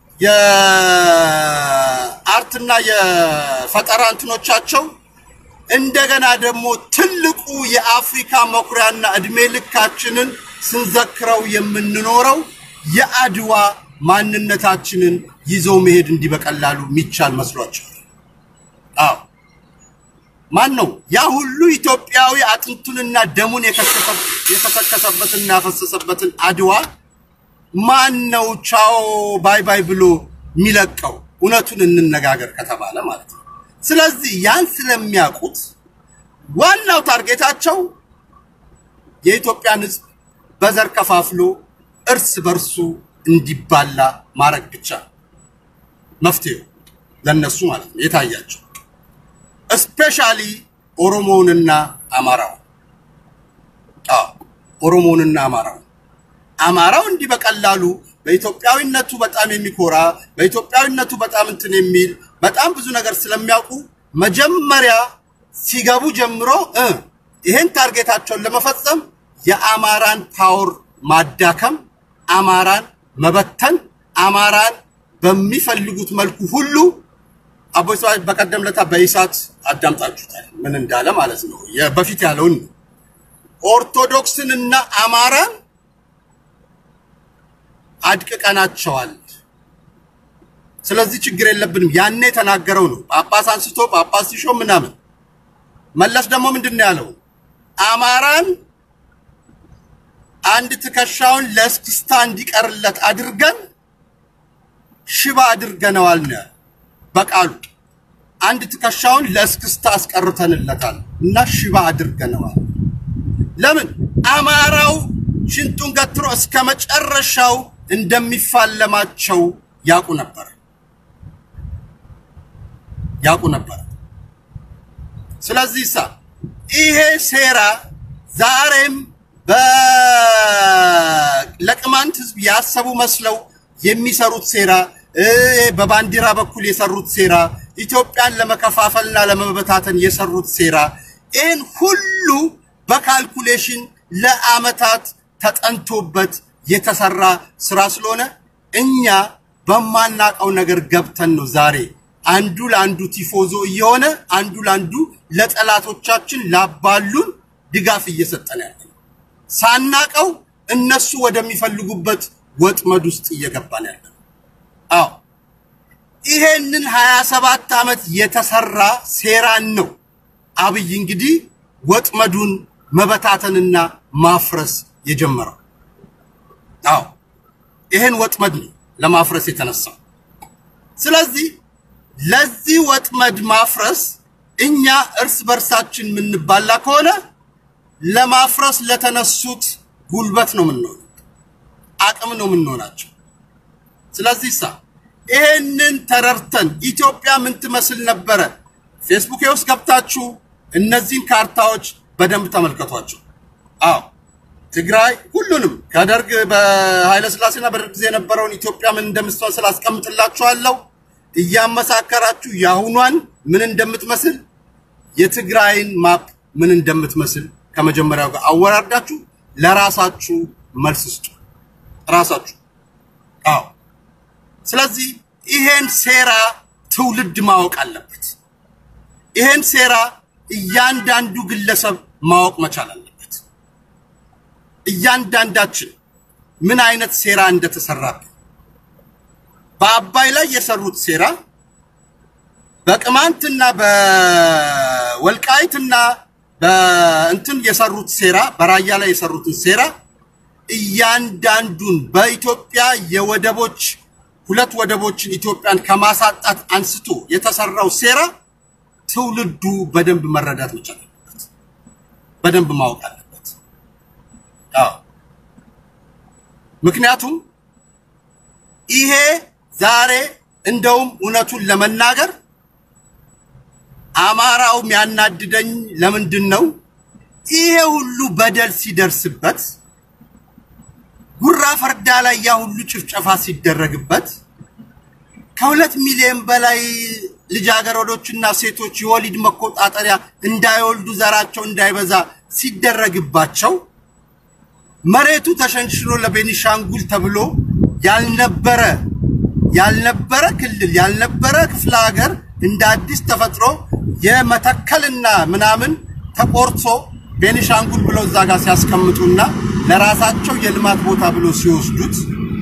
የአርትና የፈጠራ እንትኖቻቸው እንደገና ደግሞ ትልቁ የአፍሪካ መኩሪያና እድሜ ልካችንን ስንዘክረው የምንኖረው የአድዋ ማንነታችንን ይዘው መሄድ እንዲህ በቀላሉ የሚቻል መስሏቸዋል። አዎ ማን ነው ያ ሁሉ ኢትዮጵያዊ አጥንቱንና ደሙን የከሰሰ- የከሰከሰበትና ያፈሰሰበትን አድዋ ማን ነው ቻው ባይ ባይ ብሎ የሚለቀው? እውነቱን እንነጋገር ከተባለ ማለት ነው። ስለዚህ ያን ስለሚያውቁት ዋናው ታርጌታቸው የኢትዮጵያን ሕዝብ በዘር ከፋፍሎ እርስ በርሱ እንዲባላ ማድረግ ብቻ ነው መፍትሄው ለነሱ ማለት ነው የታያቸው እስፔሻሊ ኦሮሞውንና አማራው አዎ ኦሮሞውንና አማራው አማራው እንዲህ በቀላሉ በኢትዮጵያዊነቱ በጣም የሚኮራ በኢትዮጵያዊነቱ በጣም እንትን የሚል በጣም ብዙ ነገር ስለሚያውቁ መጀመሪያ ሲገቡ ጀምሮ እ ይሄን ታርጌታቸውን ለመፈጸም የአማራን ፓወር ማዳከም፣ አማራን መበተን፣ አማራን በሚፈልጉት መልኩ ሁሉ አቦይ ስብሃት በቀደም ለታ በኢሳት አዳምጣችሁታል ምን እንዳለ ማለት ነው። የ- በፊት ያለውን ነው። ኦርቶዶክስን እና አማራን አድቅቀናቸዋል። ስለዚህ ችግር የለብንም። ያኔ የተናገረው ነው። ጳጳስ አንስቶ ጳጳስ ሲሾም ምናምን። መለስ ደግሞ ምንድን ነው ያለው? አማራን አንድ ትከሻውን ለእስክስታ እንዲቀርለት አድርገን ሽባ አድርገነዋል ነው ያለው በቃሉ። አንድ ትከሻውን ለእስክስታ አስቀርተንለታል እና ሽባ አድርገነዋል። ለምን አማራው ሽንጡን ገትሮ እስከ መጨረሻው እንደሚፋለማቸው ያውቁ ነበር ያውቁ ነበር። ስለዚህ ሳ ይሄ ሴራ ዛሬም በ- ለቅማንት ህዝብ ያሰቡ መስለው የሚሰሩት ሴራ እ በባንዲራ በኩል የሰሩት ሴራ ኢትዮጵያን ለመከፋፈልና ለመበታተን የሰሩት ሴራ ይህን ሁሉ በካልኩሌሽን ለአመታት ተጠንቶበት የተሰራ ስራ ስለሆነ እኛ በማናቀው ነገር ገብተን ነው ዛሬ አንዱ ለአንዱ ቲፎዞ እየሆነ አንዱ ለአንዱ ለጠላቶቻችን ላባሉን ድጋፍ እየሰጠን ያለ ነው። ሳናቀው እነሱ ወደሚፈልጉበት ወጥመድ ውስጥ እየገባን ያለ ነው። አዎ ይሄንን 27 ዓመት የተሰራ ሴራን ነው አብይ እንግዲህ ወጥመዱን መበታተንና ማፍረስ የጀመረው። አዎ ይሄን ወጥመድ ነው ለማፍረስ የተነሳው። ስለዚህ ለዚህ ወጥመድ ማፍረስ እኛ እርስ በርሳችን የምንባላ ከሆነ ለማፍረስ ለተነሱት ጉልበት ነው የምንሆነው፣ አቅም ነው የምንሆናቸው። ስለዚህ ሳ ይሄንን ተረድተን ኢትዮጵያ ምን ትመስል ነበረ? ፌስቡክ ውስጥ ገብታችሁ እነዚህን ካርታዎች በደንብ ተመልከቷቸው። አዎ ትግራይ ሁሉንም ከደርግ በኃይለ ሥላሴና በደርግ ጊዜ የነበረውን ኢትዮጵያ ምን እንደምትመስል አስቀምጥላችኋለሁ። እያመሳከራችሁ የአሁኗን ምን እንደምትመስል የትግራይን ማፕ ምን እንደምትመስል ከመጀመሪያው ጋር አወራርዳችሁ ለራሳችሁ መልስ ስጡ። ራሳችሁ አዎ። ስለዚህ ይሄን ሴራ ትውልድ ማወቅ አለበት። ይሄን ሴራ እያንዳንዱ ግለሰብ ማወቅ መቻል አለበት። እያንዳንዳችን ምን አይነት ሴራ እንደተሰራብን በአባይ ላይ የሰሩት ሴራ በቅማንትና በወልቃይትና በእንትን የሰሩት ሴራ በራያ ላይ የሰሩትን ሴራ እያንዳንዱን በኢትዮጵያ የወደቦች ሁለት ወደቦችን ኢትዮጵያን ከማሳጣት አንስቶ የተሰራው ሴራ ትውልዱ በደንብ መረዳት መቻል አለበት። በደንብ ማወቅ አለበት። አዎ ምክንያቱም ይሄ ዛሬ እንደውም እውነቱን ለመናገር አማራው የሚያናድደኝ ለምንድን ነው? ይሄ ሁሉ በደል ሲደርስበት ጉራ ፈርዳ ላይ ያ ሁሉ ጭፍጨፋ ሲደረግበት ከሁለት ሚሊዮን በላይ ልጃገረዶችና ሴቶች የወሊድ መቆጣጠሪያ እንዳይወልዱ ዘራቸው እንዳይበዛ ሲደረግባቸው መሬቱ ተሸንሽኖ ለቤኒሻንጉል ተብሎ ያልነበረ ያልነበረ ክልል ያልነበረ ክፍለ ሀገር እንደ አዲስ ተፈጥሮ የመተከልና ምናምን ተቆርሶ ቤኒሻንጉል ብለው እዛ ጋር ሲያስቀምጡና ለራሳቸው የልማት ቦታ ብሎ ሲወስዱት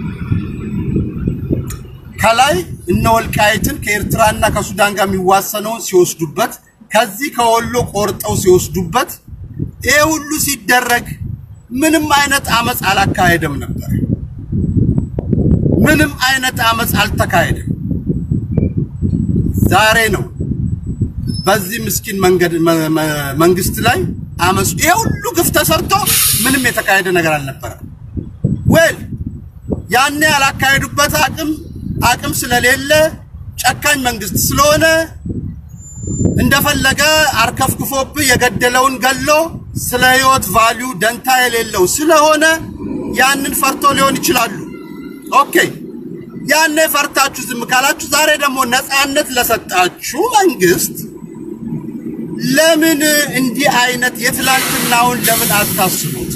ከላይ እነ ወልቃይትን ከኤርትራና ከሱዳን ጋር የሚዋሰነውን ሲወስዱበት ከዚህ ከወሎ ቆርጠው ሲወስዱበት ይሄ ሁሉ ሲደረግ ምንም አይነት አመፅ አላካሄደም ነበር። ምንም አይነት አመፅ አልተካሄደም። ዛሬ ነው በዚህ ምስኪን መንገድ መ- መ- መንግስት ላይ አመፁ። ይሄ ሁሉ ግፍ ተሰርቶ ምንም የተካሄደ ነገር አልነበረም። ወል ያኔ ያላካሄዱበት አቅም አቅም ስለሌለ ጨካኝ መንግስት ስለሆነ እንደፈለገ አርከፍክፎብህ የገደለውን ገሎ ስለ ህይወት ቫሊዩ ደንታ የሌለው ስለሆነ ያንን ፈርቶ ሊሆን ይችላሉ። ኦኬ ያኔ ፈርታችሁ ዝም ካላችሁ ዛሬ ደግሞ ነፃነት ለሰጣችሁ መንግስት ለምን እንዲህ አይነት የትላንትናውን ለምን አታስቡት?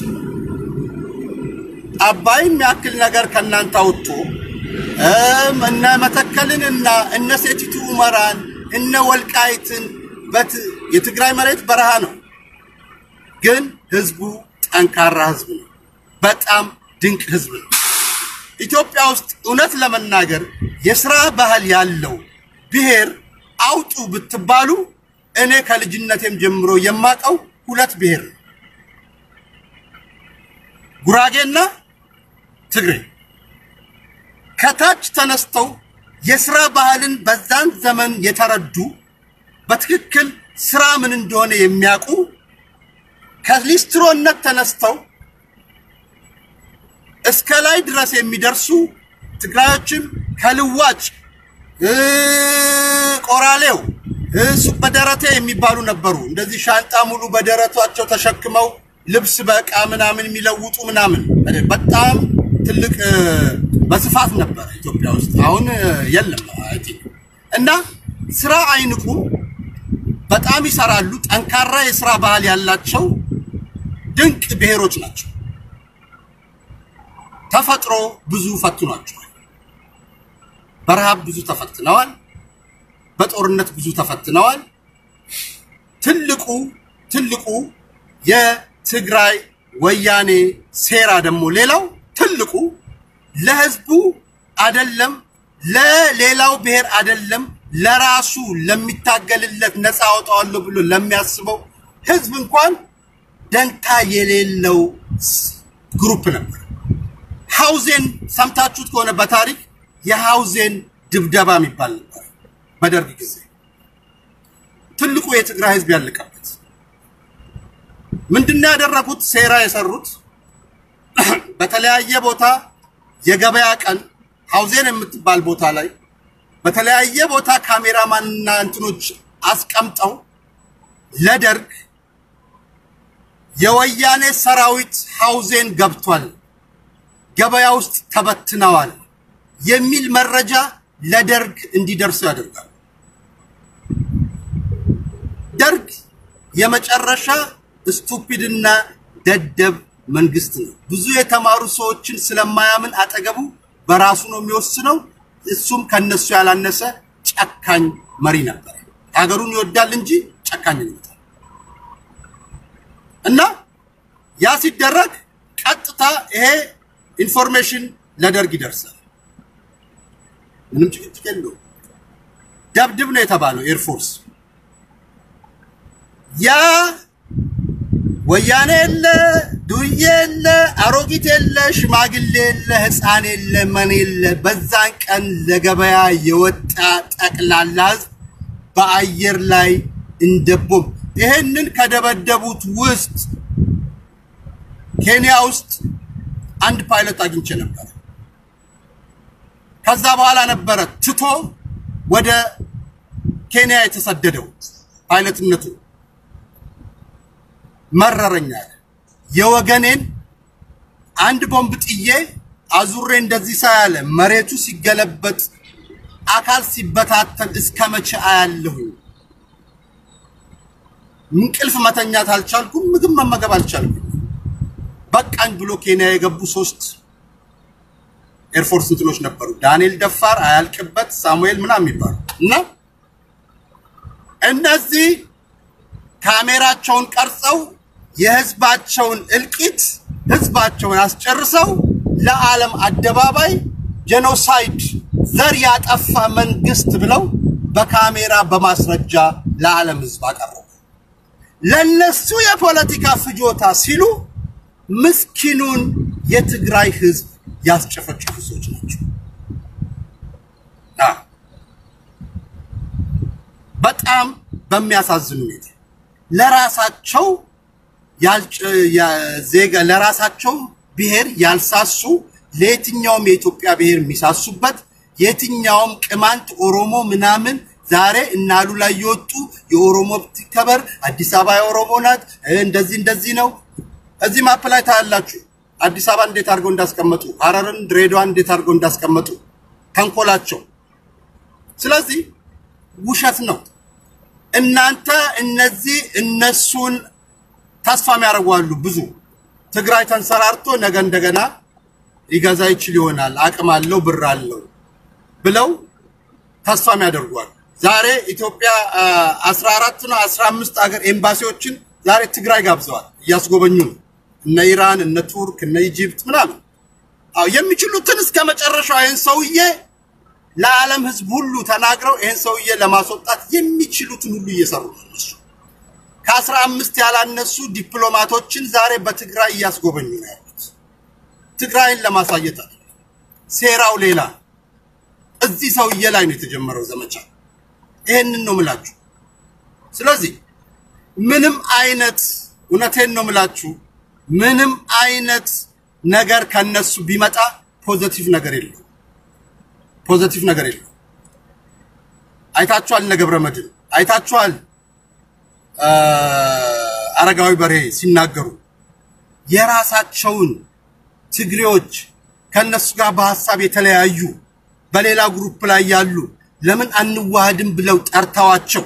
አባይን የሚያክል ነገር ከእናንተ አውጥቶ እም እነ መተከልን እና እነ ሴቲቱ ሁመራን እነ ወልቃይትን በት የትግራይ መሬት በረሃ ነው፣ ግን ህዝቡ ጠንካራ ህዝብ ነው። በጣም ድንቅ ህዝብ ነው። ኢትዮጵያ ውስጥ እውነት ለመናገር የስራ ባህል ያለው ብሔር አውጡ ብትባሉ እኔ ከልጅነቴም ጀምሮ የማውቀው ሁለት ብሔር ነው፣ ጉራጌና ትግሬ። ከታች ተነስተው የስራ ባህልን በዛን ዘመን የተረዱ በትክክል ስራ ምን እንደሆነ የሚያውቁ ከሊስትሮነት ተነስተው እስከ ላይ ድረስ የሚደርሱ ትግራዮችም ከልዋጭ እ፣ ቆራሌው እ፣ ሱቅ በደረቴ የሚባሉ ነበሩ። እንደዚህ ሻንጣ ሙሉ በደረቷቸው ተሸክመው ልብስ በእቃ ምናምን የሚለውጡ ምናምን በጣም ትልቅ እ፣ በስፋት ነበረ ኢትዮጵያ ውስጥ። አሁን እ፣ የለም አይ ቲንክ እና ስራ አይንቁም፣ በጣም ይሰራሉ። ጠንካራ የስራ ባህል ያላቸው ድንቅ ብሔሮች ናቸው። ተፈጥሮ ብዙ ፈትኗቸዋል። በረሃብ ብዙ ተፈትነዋል። በጦርነት ብዙ ተፈትነዋል። ትልቁ ትልቁ የትግራይ ወያኔ ሴራ ደግሞ ሌላው ትልቁ ለህዝቡ አደለም ለሌላው ብሔር አደለም ለራሱ ለሚታገልለት ነፃ አወጣዋለሁ ብሎ ለሚያስበው ህዝብ እንኳን ደንታ የሌለው ስ- ግሩፕ ነበር። ሐውዜን ሰምታችሁት ከሆነ በታሪክ የሐውዜን ድብደባ የሚባል ነበር በደርግ ጊዜ ትልቁ የትግራይ ህዝብ ያለቀበት። ምንድነው ያደረጉት? ሴራ የሰሩት በተለያየ ቦታ የገበያ ቀን ሐውዜን የምትባል ቦታ ላይ በተለያየ ቦታ ካሜራማንና እንትኖች አስቀምጠው ለደርግ የወያኔ ሰራዊት ሐውዜን ገብቷል፣ ገበያ ውስጥ ተበትነዋል የሚል መረጃ ለደርግ እንዲደርሱ ያደርጋል። ደርግ የመጨረሻ ስቱፒድና ደደብ መንግስት ነው። ብዙ የተማሩ ሰዎችን ስለማያምን አጠገቡ በራሱ ነው የሚወስነው። እሱም ከነሱ ያላነሰ ጨካኝ መሪ ነበር። ሀገሩን ይወዳል እንጂ ጨካኝ ነው እና ያ ሲደረግ ቀጥታ ይሄ ኢንፎርሜሽን ለደርግ ይደርሳል። ምንም ጭቅጭቅ የለውም። ደብድብ ነው የተባለው ኤርፎርስ ያ ወያኔ የለ፣ ዱርዬ የለ፣ አሮጊት የለ፣ ሽማግሌ የለ፣ ህፃን የለ፣ መን የለ። በዛን ቀን ለገበያ የወጣ ጠቅላላ ህዝብ በአየር ላይ እንደ ቦምብ ይሄንን ከደበደቡት ውስጥ ኬንያ ውስጥ አንድ ፓይለት አግኝቼ ነበር። ከዛ በኋላ ነበረ ትቶ ወደ ኬንያ የተሰደደው ፓይለትነቱ መረረኛል። የወገኔን አንድ ቦምብ ጥዬ አዙሬ እንደዚህ ሳያለ መሬቱ ሲገለበጥ አካል ሲበታተን እስከ መቼ አያለሁ? እንቅልፍ መተኛት አልቻልኩም። ምግብ መመገብ አልቻልኩም። በቃኝ ብሎ ኬንያ የገቡ ሶስት ኤርፎርስ እንትኖች ነበሩ። ዳንኤል ደፋር፣ አያልቅበት፣ ሳሙኤል ምናምን የሚባሉ እና እነዚህ ካሜራቸውን ቀርጸው የህዝባቸውን እልቂት ህዝባቸውን አስጨርሰው ለዓለም አደባባይ ጄኖሳይድ ዘር ያጠፋ መንግስት ብለው በካሜራ በማስረጃ ለዓለም ህዝብ አቀረቡ። ለነሱ የፖለቲካ ፍጆታ ሲሉ ምስኪኑን የትግራይ ህዝብ ያስጨፈጨፉ ሰዎች ናቸው። አዎ፣ በጣም በሚያሳዝን ሁኔታ ለራሳቸው ያልጨ- ያ- ዜጋ ለራሳቸው ብሔር ያልሳሱ ለየትኛውም የኢትዮጵያ ብሔር የሚሳሱበት የትኛውም ቅማንት ኦሮሞ ምናምን ዛሬ እናሉ ላይ የወጡ የኦሮሞ ከበር አዲስ አበባ የኦሮሞ ናት እ እንደዚህ እንደዚህ ነው። እዚህ ማፕ ላይ ታያላችሁ አዲስ አበባ እንዴት አድርገው እንዳስቀመጡ፣ ሐረርን ድሬዳዋን እንዴት አድርገው እንዳስቀመጡ ተንኮላቸው። ስለዚህ ውሸት ነው። እናንተ እነዚህ እነሱን ተስፋ የሚያደርጉ አሉ። ብዙ ትግራይ ተንሰራርቶ ነገ እንደገና ሊገዛ ይችል ይሆናል አቅም አለው ብር አለው ብለው ተስፋ የሚያደርጓል። ዛሬ ኢትዮጵያ አስራ አራት ነው አስራ አምስት ሀገር ኤምባሲዎችን ዛሬ ትግራይ ጋብዘዋል እያስጎበኙ ነው። እነ ኢራን፣ እነ ቱርክ፣ እነ ኢጂፕት ምናምን አዎ የሚችሉትን እስከ መጨረሻው ይህን ሰውዬ ለዓለም ሕዝብ ሁሉ ተናግረው ይህን ሰውዬ ለማስወጣት የሚችሉትን ሁሉ እየሰሩ ነው እነሱ። ከአስራ አምስት ያላነሱ ዲፕሎማቶችን ዛሬ በትግራይ እያስጎበኙ ነው ያሉት። ትግራይን ለማሳየት አለ። ሴራው ሌላ ነው። እዚህ ሰውዬ ላይ ነው የተጀመረው ዘመቻ። ይሄንን ነው ምላችሁ። ስለዚህ ምንም አይነት እውነቴን ነው ምላችሁ፣ ምንም አይነት ነገር ከነሱ ቢመጣ ፖዘቲቭ ነገር የለው፣ ፖዘቲቭ ነገር የለው። አይታችኋል፣ እነ ገብረ መድህን አይታችኋል፣ አረጋዊ በርሄ ሲናገሩ የራሳቸውን ትግሬዎች ከነሱ ጋር በሀሳብ የተለያዩ በሌላ ግሩፕ ላይ ያሉ ለምን አንዋሃድም ብለው ጠርተዋቸው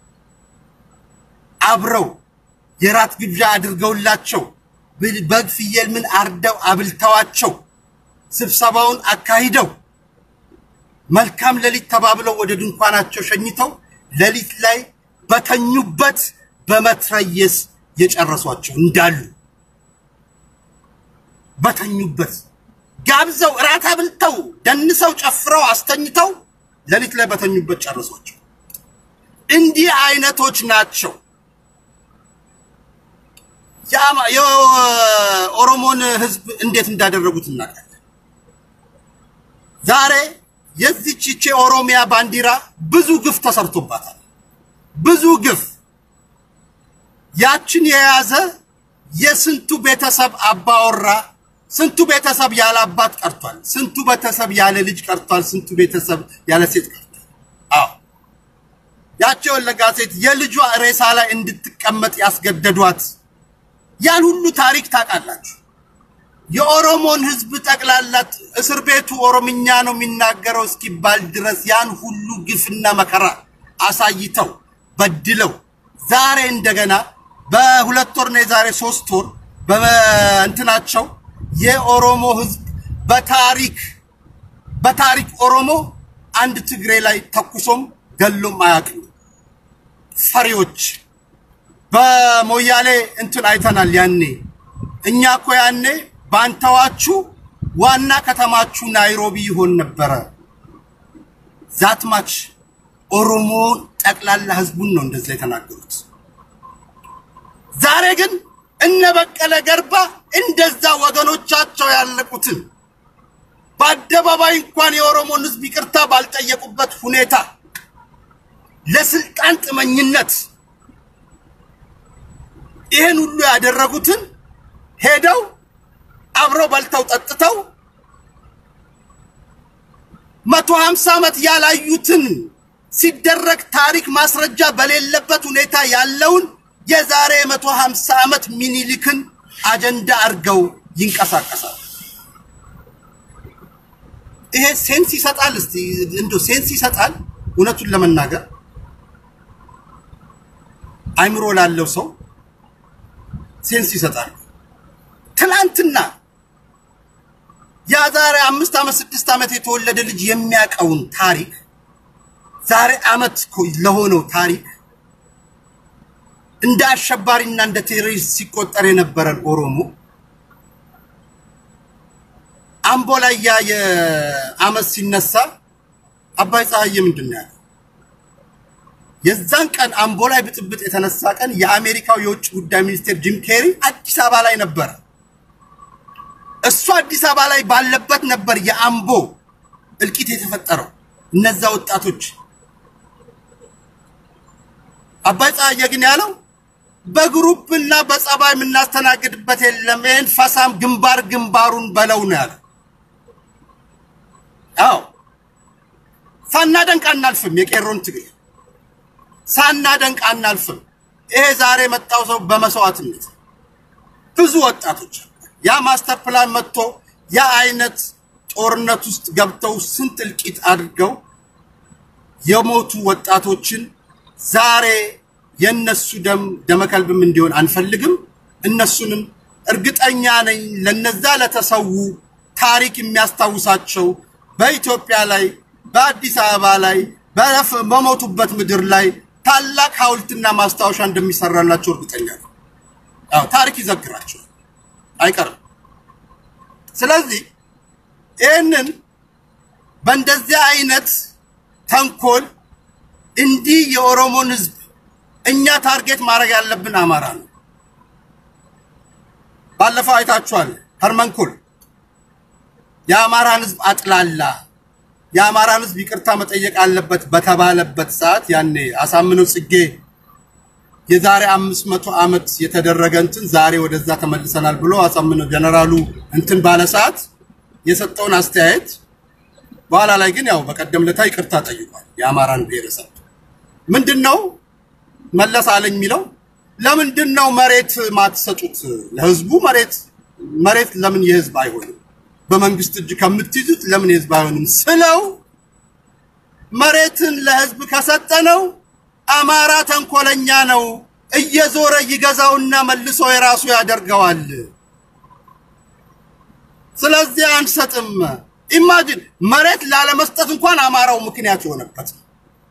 አብረው የራት ግብዣ አድርገውላቸው ብል- በግ ፍየል ምን አርደው አብልተዋቸው ስብሰባውን አካሂደው መልካም ሌሊት ተባብለው ወደ ድንኳናቸው ሸኝተው ሌሊት ላይ በተኙበት በመትረየስ የጨረሷቸው እንዳሉ በተኙበት ጋብዘው እራት አብልተው ደንሰው ጨፍረው አስተኝተው ሌሊት ላይ በተኙበት ጨረሷቸው። እንዲህ አይነቶች ናቸው። የአማ- የኦሮሞን ሕዝብ እንዴት እንዳደረጉት እናውቃለን። ዛሬ የዚች ይቺ ኦሮሚያ ባንዲራ ብዙ ግፍ ተሰርቶባታል። ብዙ ግፍ ያችን የያዘ የስንቱ ቤተሰብ አባወራ ስንቱ ቤተሰብ ያለ አባት ቀርቷል። ስንቱ ቤተሰብ ያለ ልጅ ቀርቷል። ስንቱ ቤተሰብ ያለ ሴት ቀርቷል። አዎ ያቺ የወለጋ ሴት የልጇ ሬሳ ላይ እንድትቀመጥ ያስገደዷት ያን ሁሉ ታሪክ ታውቃላችሁ። የኦሮሞን ሕዝብ ጠቅላላ እስር ቤቱ ኦሮምኛ ነው የሚናገረው እስኪባል ድረስ ያን ሁሉ ግፍና መከራ አሳይተው በድለው ዛሬ እንደገና በሁለት ወር ነው የዛሬ ሶስት ወር በእንትናቸው የኦሮሞ ሕዝብ በታሪክ በታሪክ ኦሮሞ አንድ ትግሬ ላይ ተኩሶም ገሎም አያውቅም። ፈሪዎች በሞያሌ እንትን አይተናል። ያኔ እኛ እኮ ያኔ ባንተዋችሁ ዋና ከተማችሁ ናይሮቢ ይሆን ነበረ። ዛትማች ኦሮሞ ጠቅላላ ህዝቡን ነው እንደዛ የተናገሩት። ዛሬ ግን እነ በቀለ ገርባ እንደዛ ወገኖቻቸው ያለቁትን በአደባባይ እንኳን የኦሮሞን ህዝብ ይቅርታ ባልጠየቁበት ሁኔታ ለስልጣን ጥመኝነት ይህን ሁሉ ያደረጉትን ሄደው አብረው በልተው ጠጥተው መቶ ሀምሳ ዓመት ያላዩትን ሲደረግ ታሪክ ማስረጃ በሌለበት ሁኔታ ያለውን የዛሬ መቶ ሀምሳ ዓመት ሚኒሊክን አጀንዳ አድርገው ይንቀሳቀሳል። ይሄ ሴንስ ይሰጣል። እስቲ እንደው ሴንስ ይሰጣል። እውነቱን ለመናገር አይምሮ ላለው ሰው ሴንስ ይሰጣል። ትናንትና ያ ዛሬ አምስት ዓመት ስድስት ዓመት የተወለደ ልጅ የሚያውቀውን ታሪክ ዛሬ ዓመት ለሆነው ታሪክ እንደ አሸባሪና እንደ ቴሮሪስት ሲቆጠር የነበረን ኦሮሞ አምቦ ላይ ያ የዓመት ሲነሳ አባይ ፀሐዬ ምንድን ነው ያለው? የዛን ቀን አምቦ ላይ ብጥብጥ የተነሳ ቀን የአሜሪካው የውጭ ጉዳይ ሚኒስቴር ጂም ኬሪ አዲስ አበባ ላይ ነበረ። እሱ አዲስ አበባ ላይ ባለበት ነበር የአምቦ እልቂት የተፈጠረው። እነዛ ወጣቶች አባይ ፀሐዬ ግን ያለው በግሩፕ እና በጸባይ የምናስተናግድበት የለም፣ ይህን ፈሳም ግንባር ግንባሩን በለው ነው ያለው። አዎ ሳናደንቅ አናልፍም። የቄሮን ትግል ሳናደንቅ አናልፍም። ይሄ ዛሬ የመጣው ሰው በመስዋዕትነት ብዙ ወጣቶች ያ ማስተር ፕላን መጥቶ ያ አይነት ጦርነት ውስጥ ገብተው ስንት እልቂት አድርገው የሞቱ ወጣቶችን ዛሬ የነሱ ደም ደመከልብም እንዲሆን አንፈልግም። እነሱንም እርግጠኛ ነኝ ለነዛ ለተሰዉ ታሪክ የሚያስታውሳቸው በኢትዮጵያ ላይ በአዲስ አበባ ላይ በረፍ- በሞቱበት ምድር ላይ ታላቅ ሐውልትና ማስታወሻ እንደሚሰራላቸው እርግጠኛ ነው። አዎ ታሪክ ይዘግራቸዋል፣ አይቀርም። ስለዚህ ይህንን በእንደዚህ አይነት ተንኮል እንዲህ የኦሮሞን ሕዝብ እኛ ታርጌት ማድረግ ያለብን አማራ ነው። ባለፈው አይታችኋል። ሀርመንኮል የአማራን ሕዝብ አጥላላ። የአማራን ሕዝብ ይቅርታ መጠየቅ አለበት በተባለበት ሰዓት ያኔ አሳምነው ጽጌ የዛሬ አምስት መቶ ዓመት የተደረገ እንትን ዛሬ ወደዛ ተመልሰናል ብሎ አሳምነው ጀነራሉ እንትን ባለ ሰዓት የሰጠውን አስተያየት በኋላ ላይ ግን ያው በቀደም ለታ ይቅርታ ጠይቋል። የአማራን ብሔረሰብ ምንድን ነው መለስ አለኝ የሚለው ለምንድን ነው መሬት ማትሰጡት ለህዝቡ? መሬት መሬት ለምን የህዝብ አይሆንም? በመንግስት እጅ ከምትይዙት ለምን የህዝብ አይሆንም ስለው መሬትን ለህዝብ ከሰጠነው አማራ ተንኮለኛ ነው፣ እየዞረ ይገዛውና መልሶ የራሱ ያደርገዋል። ስለዚህ አንሰጥም። ኢማጂን መሬት ላለመስጠት እንኳን አማራው ምክንያት የሆነበት ነው።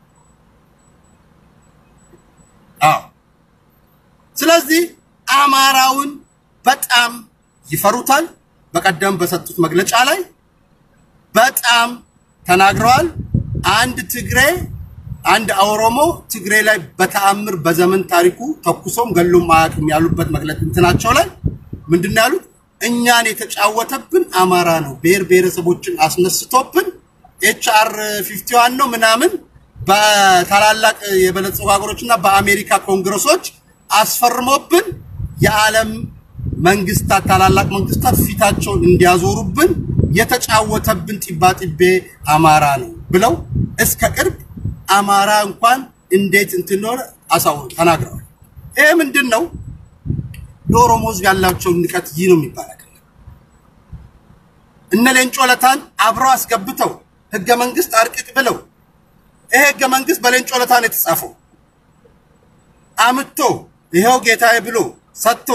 አዎ ስለዚህ አማራውን በጣም ይፈሩታል። በቀደም በሰጡት መግለጫ ላይ በጣም ተናግረዋል። አንድ ትግሬ አንድ ኦሮሞ ትግሬ ላይ በተአምር በዘመን ታሪኩ ተኩሶም ገሎም አያውቅም ያሉበት መግለጫ እንትናቸው ላይ ምንድን ነው ያሉት? እኛን የተጫወተብን አማራ ነው። ብሔር ብሔረሰቦችን አስነስቶብን ኤችአር 51 ነው ምናምን በታላላቅ የበለጸጉ ሀገሮችና በአሜሪካ ኮንግረሶች አስፈርሞብን የዓለም መንግስታት ታላላቅ መንግስታት ፊታቸውን እንዲያዞሩብን የተጫወተብን ጢባጢቤ አማራ ነው ብለው እስከ ቅርብ አማራ እንኳን እንዴት እንትን ሆነ አሳውሩ ተናግረዋል። ይሄ ምንድን ነው? ለኦሮሞ ህዝብ ያላቸውን ንቀት ይህ ነው የሚባል አይደለም። እነ ሌንጮ ለታን አብረው አስገብተው ህገ መንግስት አርቅቅ ብለው ይሄ ህገ መንግስት በሌንጮ ለታ ነው የተጻፈው። አምቶ ይኸው ጌታዬ ብሎ ሰጥቶ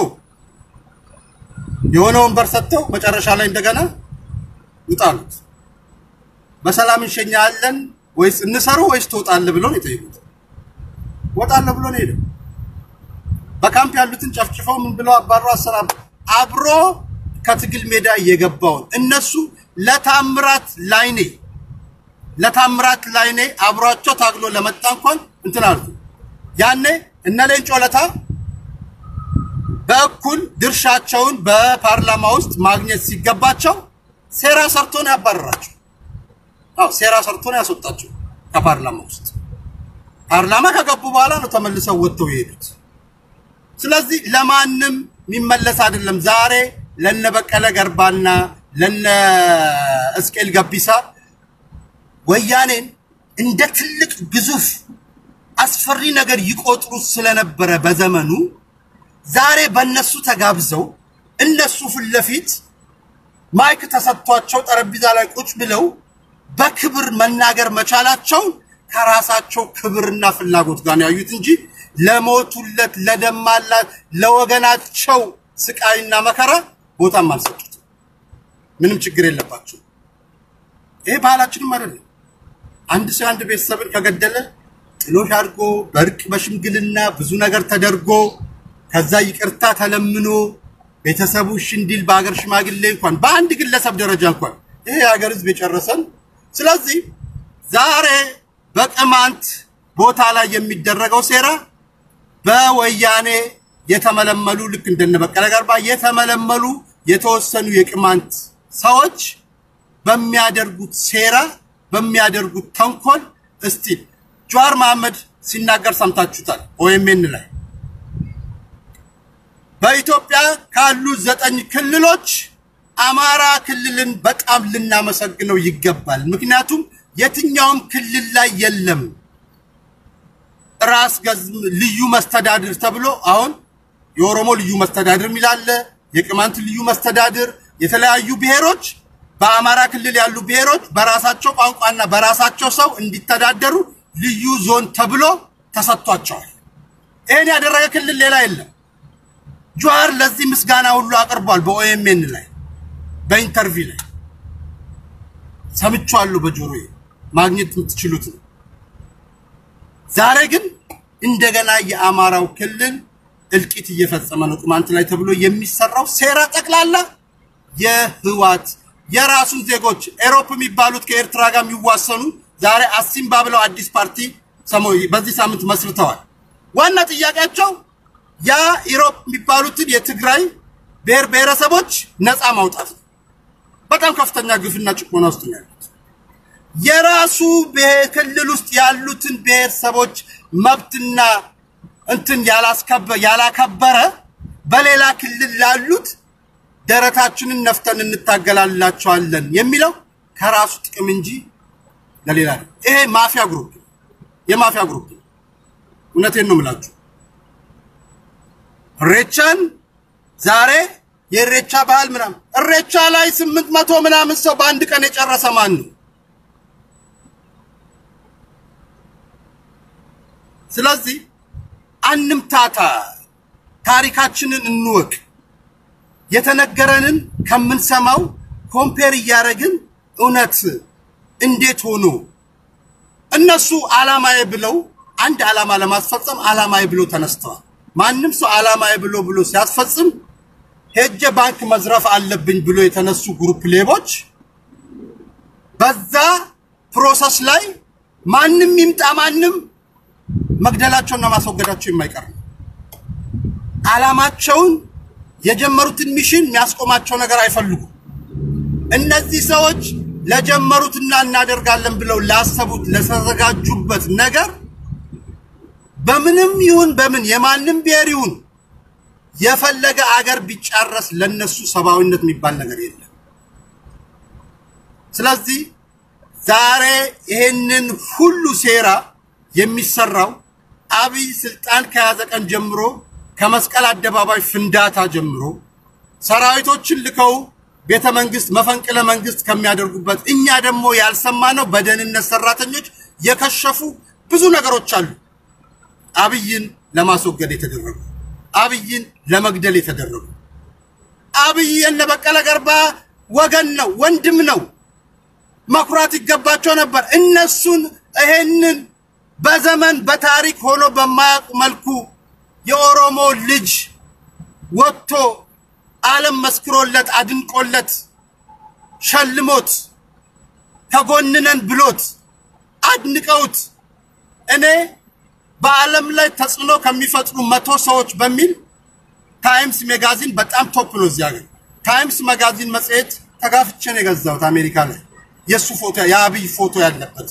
የሆነ ወንበር ሰጥተው መጨረሻ ላይ እንደገና ውጣሉት። በሰላም እንሸኛለን ወይስ እንሰሩ ወይስ ትወጣለህ ብሎ ነው የጠየቁት። ወጣለሁ ብሎ ነው ሄደው። በካምፕ ያሉትን ጨፍጭፈው ምን ብለው አባሮ አሰራም አብሮ ከትግል ሜዳ እየገባውን እነሱ ለታምራት ላይኔ ለታምራት ላይኔ አብሯቸው ታግሎ ለመጣ እንኳን እንትን አሉ። ያኔ እነ ሌንጮ ለታ በእኩል ድርሻቸውን በፓርላማ ውስጥ ማግኘት ሲገባቸው ሴራ ሰርቶ ነው ያባረራቸው። አዎ ሴራ ሰርቶ ነው ያስወጣቸው ከፓርላማ ውስጥ። ፓርላማ ከገቡ በኋላ ነው ተመልሰው ወጥተው የሄዱት። ስለዚህ ለማንም የሚመለስ አይደለም። ዛሬ ለነ በቀለ ገርባና ለነ እስቄል ገቢሳ ወያኔን እንደ ትልቅ ግዙፍ አስፈሪ ነገር ይቆጥሩ ስለነበረ በዘመኑ ዛሬ በእነሱ ተጋብዘው እነሱ ፊት ለፊት ማይክ ተሰጥቷቸው ጠረጴዛ ላይ ቁጭ ብለው በክብር መናገር መቻላቸው ከራሳቸው ክብርና ፍላጎት ጋር ነው ያዩት እንጂ ለሞቱለት ለደማላት ለወገናቸው ስቃይና መከራ ቦታም አልሰጡት። ምንም ችግር የለባቸው። ይሄ ባህላችንም አይደለም። አንድ ሰው አንድ ቤተሰብን ከገደለ ጥሎሽ አድርጎ በእርቅ በሽምግልና ብዙ ነገር ተደርጎ ከዛ ይቅርታ ተለምኖ ቤተሰቡ እሺ እንዲል በሀገር ሽማግሌ እንኳን በአንድ ግለሰብ ደረጃ እንኳን ይሄ የሀገር ሕዝብ የጨረሰን። ስለዚህ ዛሬ በቅማንት ቦታ ላይ የሚደረገው ሴራ በወያኔ የተመለመሉ ልክ እንደነ በቀለ ገርባ የተመለመሉ የተወሰኑ የቅማንት ሰዎች በሚያደርጉት ሴራ በሚያደርጉት ተንኮል እስቲ ጀዋር መሐመድ ሲናገር ሰምታችሁታል ኦኤምኤን ላይ በኢትዮጵያ ካሉ ዘጠኝ ክልሎች አማራ ክልልን በጣም ልናመሰግነው ይገባል። ምክንያቱም የትኛውም ክልል ላይ የለም ራስ ገዝ ልዩ መስተዳድር ተብሎ አሁን የኦሮሞ ልዩ መስተዳድር የሚላለ የቅማንት ልዩ መስተዳድር የተለያዩ ብሔሮች በአማራ ክልል ያሉ ብሔሮች በራሳቸው ቋንቋና በራሳቸው ሰው እንዲተዳደሩ ልዩ ዞን ተብሎ ተሰጥቷቸዋል። ይህን ያደረገ ክልል ሌላ የለም። ጀዋር ለዚህ ምስጋና ሁሉ አቅርቧል። በኦኤምኤን ላይ በኢንተርቪው ላይ ሰምቼዋለሁ፣ በጆሮዬ ማግኘት የምትችሉት ነው። ዛሬ ግን እንደገና የአማራው ክልል እልቂት እየፈጸመ ነው ቅማንት ላይ ተብሎ የሚሰራው ሴራ ጠቅላላ የህዋት የራሱን ዜጎች ኤሮፕ የሚባሉት ከኤርትራ ጋር የሚዋሰኑ ዛሬ አሲምባ ብለው አዲስ ፓርቲ ሰሞ- በዚህ ሳምንት መስርተዋል። ዋና ጥያቄያቸው ያ ኢሮፕ የሚባሉትን የትግራይ ብሔር ብሔረሰቦች ነፃ ማውጣት ነው። በጣም ከፍተኛ ግፍና ጭቆና ውስጥ ነው ያሉት። የራሱ ብሔር ክልል ውስጥ ያሉትን ብሔረሰቦች መብትና እንትን ያላስከበ ያላከበረ በሌላ ክልል ላሉት ደረታችንን ነፍተን እንታገላላቸዋለን የሚለው ከራሱ ጥቅም እንጂ ለሌላ ነው። ይሄ ማፊያ ግሩፕ ነው። የማፊያ ግሩፕ ነው። እውነቴን ነው የምላችሁ። እሬቻን ዛሬ የእሬቻ ባህል ምናምን እሬቻ ላይ ስምንት መቶ ምናምን ሰው በአንድ ቀን የጨረሰ ማን ነው? ስለዚህ አንምታታ፣ ታሪካችንን እንወቅ። የተነገረንን ከምንሰማው ኮምፔር እያደረግን እውነት እንዴት ሆኖ እነሱ አላማዬ ብለው አንድ አላማ ለማስፈጸም አላማዬ ብሎ ተነስተዋል። ማንም ሰው አላማዬ ብሎ ብሎ ሲያስፈጽም ሄጀ ባንክ መዝረፍ አለብኝ ብሎ የተነሱ ግሩፕ ሌቦች በዛ ፕሮሰስ ላይ ማንም ይምጣ ማንም መግደላቸውና ማስወገዳቸው የማይቀር ነው። አላማቸውን የጀመሩትን ሚሽን የሚያስቆማቸው ነገር አይፈልጉም። እነዚህ ሰዎች ለጀመሩትና እናደርጋለን ብለው ላሰቡት ለተዘጋጁበት ነገር በምንም ይሁን በምን የማንም ብሔር ይሁን የፈለገ አገር ቢጫረስ ለነሱ ሰብአዊነት የሚባል ነገር የለም። ስለዚህ ዛሬ ይሄንን ሁሉ ሴራ የሚሰራው አብይ ስልጣን ከያዘ ቀን ጀምሮ ከመስቀል አደባባይ ፍንዳታ ጀምሮ ሰራዊቶችን ልከው ቤተ መንግስት መፈንቅለ መንግስት ከሚያደርጉበት እኛ ደግሞ ያልሰማነው በደህንነት ሰራተኞች የከሸፉ ብዙ ነገሮች አሉ። አብይን ለማስወገድ የተደረጉ አብይን ለመግደል የተደረጉ አብይ የነ በቀለ ገርባ ወገን ነው፣ ወንድም ነው። መኩራት ይገባቸው ነበር። እነሱን ይሄንን በዘመን በታሪክ ሆኖ በማያውቁ መልኩ የኦሮሞ ልጅ ወጥቶ ዓለም መስክሮለት አድንቆለት ሸልሞት ተጎንነን ብሎት አድንቀውት እኔ በዓለም ላይ ተጽዕኖ ከሚፈጥሩ መቶ ሰዎች በሚል ታይምስ ሜጋዚን በጣም ቶፕ ነው እዚህ ሀገር። ታይምስ መጋዚን መጽሔት ተጋፍቼ ነው የገዛሁት አሜሪካ ላይ የእሱ ፎቶ የአብይ ፎቶ ያለበት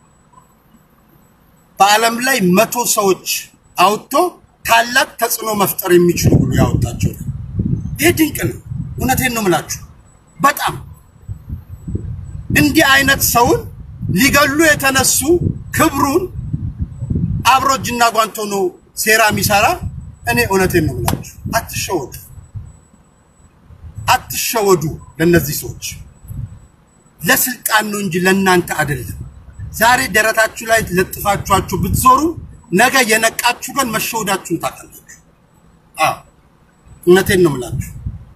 በዓለም ላይ መቶ ሰዎች አውጥቶ ታላቅ ተጽዕኖ መፍጠር የሚችሉ ብሎ ያወጣቸው ነው። ይህ ድንቅ ነው። እውነቴን ነው የምላችሁ። በጣም እንዲህ አይነት ሰውን ሊገሉ የተነሱ ክብሩን አብሮ እጅና ጓንት ሆኖ ሴራ የሚሰራ እኔ እውነቴን ነው የምላችሁ። አትሸወዱ፣ አትሸወዱ። ለእነዚህ ሰዎች ለስልጣን ነው እንጂ ለእናንተ አይደለም። ዛሬ ደረታችሁ ላይ ለጥፋችኋችሁ ብትዞሩ ነገ የነቃችሁ ቀን መሸወዳችሁን ታውቃላችሁ። አዎ እውነቴን ነው የምላችሁ።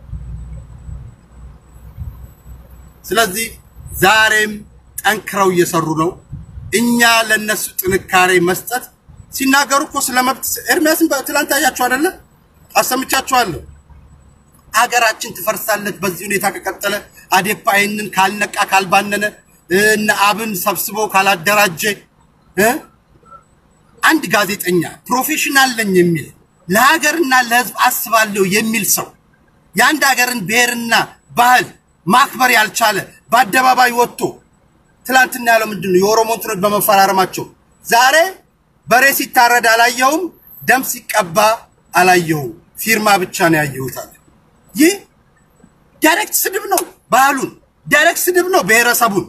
ስለዚህ ዛሬም ጠንክረው እየሰሩ ነው። እኛ ለነሱ ጥንካሬ መስጠት ሲናገሩ እኮ ስለ መብት ኤርሚያስን በትላንት አያችሁ አይደለ? አሰምቻችኋለሁ። ሀገራችን ትፈርሳለች በዚህ ሁኔታ ከቀጠለ። አዴፓ ይህንን ካልነቃ ካልባነነ እነ አብን ሰብስቦ ካላደራጀ እ አንድ ጋዜጠኛ ፕሮፌሽናል ነኝ የሚል ለሀገርና ለሕዝብ አስባለሁ የሚል ሰው የአንድ ሀገርን ብሔርና ባህል ማክበር ያልቻለ በአደባባይ ወጥቶ ትላንትና ያለው ምንድን ነው? የኦሮሞ እንትኖች በመፈራረማቸው ዛሬ በሬ ሲታረድ አላየሁም፣ ደም ሲቀባ አላየሁም፣ ፊርማ ብቻ ነው ያየሁት አለ። ይህ ዳይሬክት ስድብ ነው። ባህሉን ዳይሬክት ስድብ ነው። ብሔረሰቡን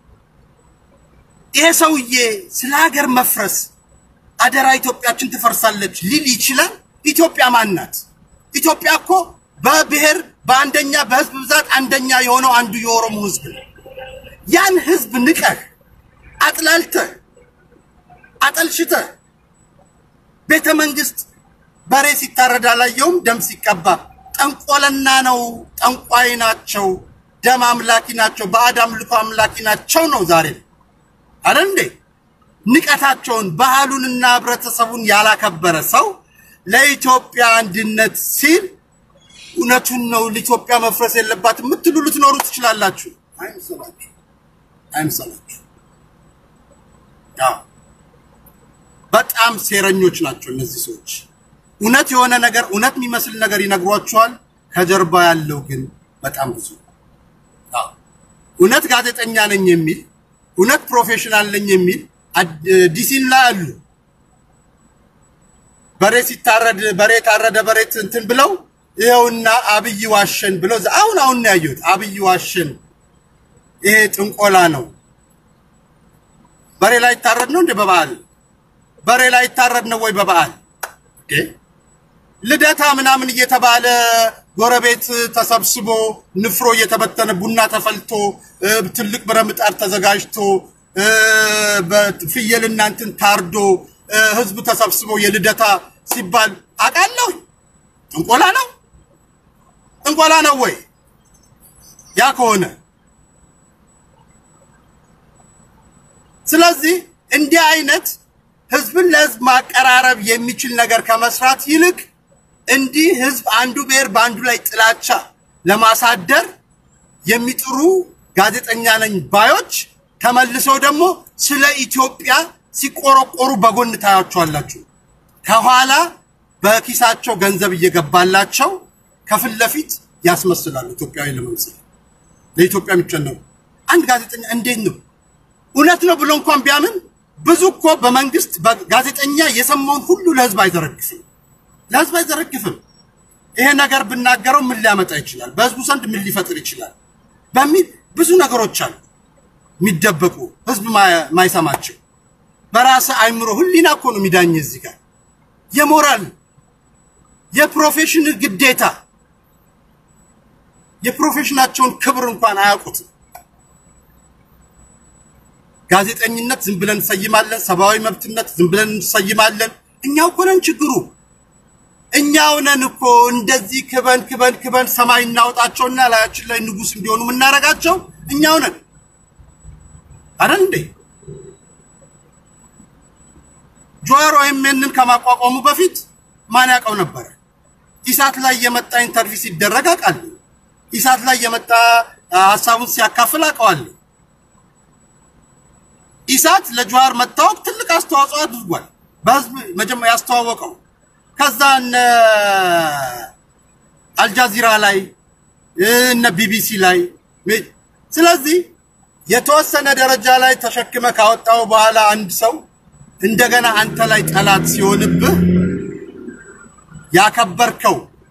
ይሄ ሰውዬ ስለ ሀገር መፍረስ አደራ ኢትዮጵያችን ትፈርሳለች ሊል ይችላል። ኢትዮጵያ ማን ናት? ኢትዮጵያ እኮ በብሔር በአንደኛ በህዝብ ብዛት አንደኛ የሆነው አንዱ የኦሮሞ ህዝብ ነው። ያን ህዝብ ንቀህ አጥላልተህ አጠልሽተህ ቤተ መንግስት በሬ ሲታረድ አላየውም፣ ደም ሲቀባ ጠንቆለና ነው፣ ጠንቋይ ናቸው፣ ደም አምላኪ ናቸው፣ ባዕድ አምልኮ አምላኪ ናቸው ነው ዛሬ አለ እንዴ? ንቀታቸውን ባህሉንና ህብረተሰቡን ያላከበረ ሰው ለኢትዮጵያ አንድነት ሲል እውነቱን ነው ለኢትዮጵያ መፍረስ የለባት የምትሉ ልትኖሩ ትችላላችሁ። አይምሰላችሁ፣ አይምሰላችሁ። አዎ በጣም ሴረኞች ናቸው እነዚህ ሰዎች። እውነት የሆነ ነገር እውነት የሚመስል ነገር ይነግሯቸዋል። ከጀርባ ያለው ግን በጣም ብዙ ነው። አዎ እውነት ጋዜጠኛ ነኝ የሚል እውነት ፕሮፌሽናል ነኝ የሚል ዲሲን ላይ አሉ። በሬ ሲታረድ በሬ ታረደ በሬ እንትን ብለው ይኸውና አብይ ዋሸን ብለው አሁን አሁን ነው ያየሁት። አብይ ዋሸን፣ ይሄ ጥንቆላ ነው። በሬ ላይ ይታረድ ነው እንደ በበዓል በሬ ላይ ይታረድ ነው ወይ በበዓል እንዴ? ልደታ ምናምን እየተባለ ጎረቤት ተሰብስቦ ንፍሮ እየተበተነ ቡና ተፈልቶ ትልቅ ብረምጣድ ተዘጋጅቶ በፍየልና እንትን ታርዶ ህዝቡ ተሰብስቦ የልደታ ሲባል አውቃለሁ። ጥንቆላ ነው ጥንቆላ ነው ወይ? ያ ከሆነ ስለዚህ እንዲህ አይነት ህዝብን ለህዝብ ማቀራረብ የሚችል ነገር ከመስራት ይልቅ እንዲህ ህዝብ አንዱ ብሔር በአንዱ ላይ ጥላቻ ለማሳደር የሚጥሩ ጋዜጠኛ ነኝ ባዮች ተመልሰው ደግሞ ስለ ኢትዮጵያ ሲቆረቆሩ በጎን ታያቸዋላችሁ። ከኋላ በኪሳቸው ገንዘብ እየገባላቸው ከፊት ለፊት ያስመስላሉ ኢትዮጵያዊ ለመምሰል ለኢትዮጵያ የሚጨነቁ አንድ ጋዜጠኛ እንዴት ነው እውነት ነው ብሎ እንኳን ቢያምን ብዙ እኮ በመንግስት ጋዜጠኛ የሰማውን ሁሉ ለህዝብ አይዘረግፍም፣ ለህዝብ አይዘረግፍም። ይሄ ነገር ብናገረው ምን ሊያመጣ ይችላል፣ በህዝቡ ዘንድ ምን ሊፈጥር ይችላል በሚል ብዙ ነገሮች አሉ የሚደበቁ ህዝብ ማይሰማቸው። በራስ አይምሮ ህሊና እኮ ነው የሚዳኝ እዚህ ጋር የሞራል የፕሮፌሽን ግዴታ የፕሮፌሽናቸውን ክብር እንኳን አያውቁትም። ጋዜጠኝነት ዝም ብለን እንሰይማለን፣ ሰብአዊ መብትነት ዝም ብለን እንሰይማለን። እኛው እኮ ነን ችግሩ። እኛው ነን እኮ እንደዚህ ክበን ክበን ክበን ሰማይ እናወጣቸውና ላያችን ላይ ንጉስ እንዲሆኑ የምናደርጋቸው እኛው ነን አይደል እንዴ? ጆሮ ኤምኤንን ከማቋቋሙ በፊት ማን ያውቀው ነበረ? ኢሳት ላይ የመጣ ኢንተርቪው ሲደረግ አውቃለሁ። ኢሳት ላይ የመጣ ሀሳቡን ሲያካፍል አውቀዋለሁ። ኢሳት ለጀዋር መታወቅ ትልቅ አስተዋጽኦ አድርጓል። በህዝብ መጀመሪያ ያስተዋወቀው ከዛ እነ አልጃዚራ ላይ እነ ቢቢሲ ላይ ስለዚህ የተወሰነ ደረጃ ላይ ተሸክመ ካወጣው በኋላ አንድ ሰው እንደገና አንተ ላይ ጠላት ሲሆንብህ ያከበርከው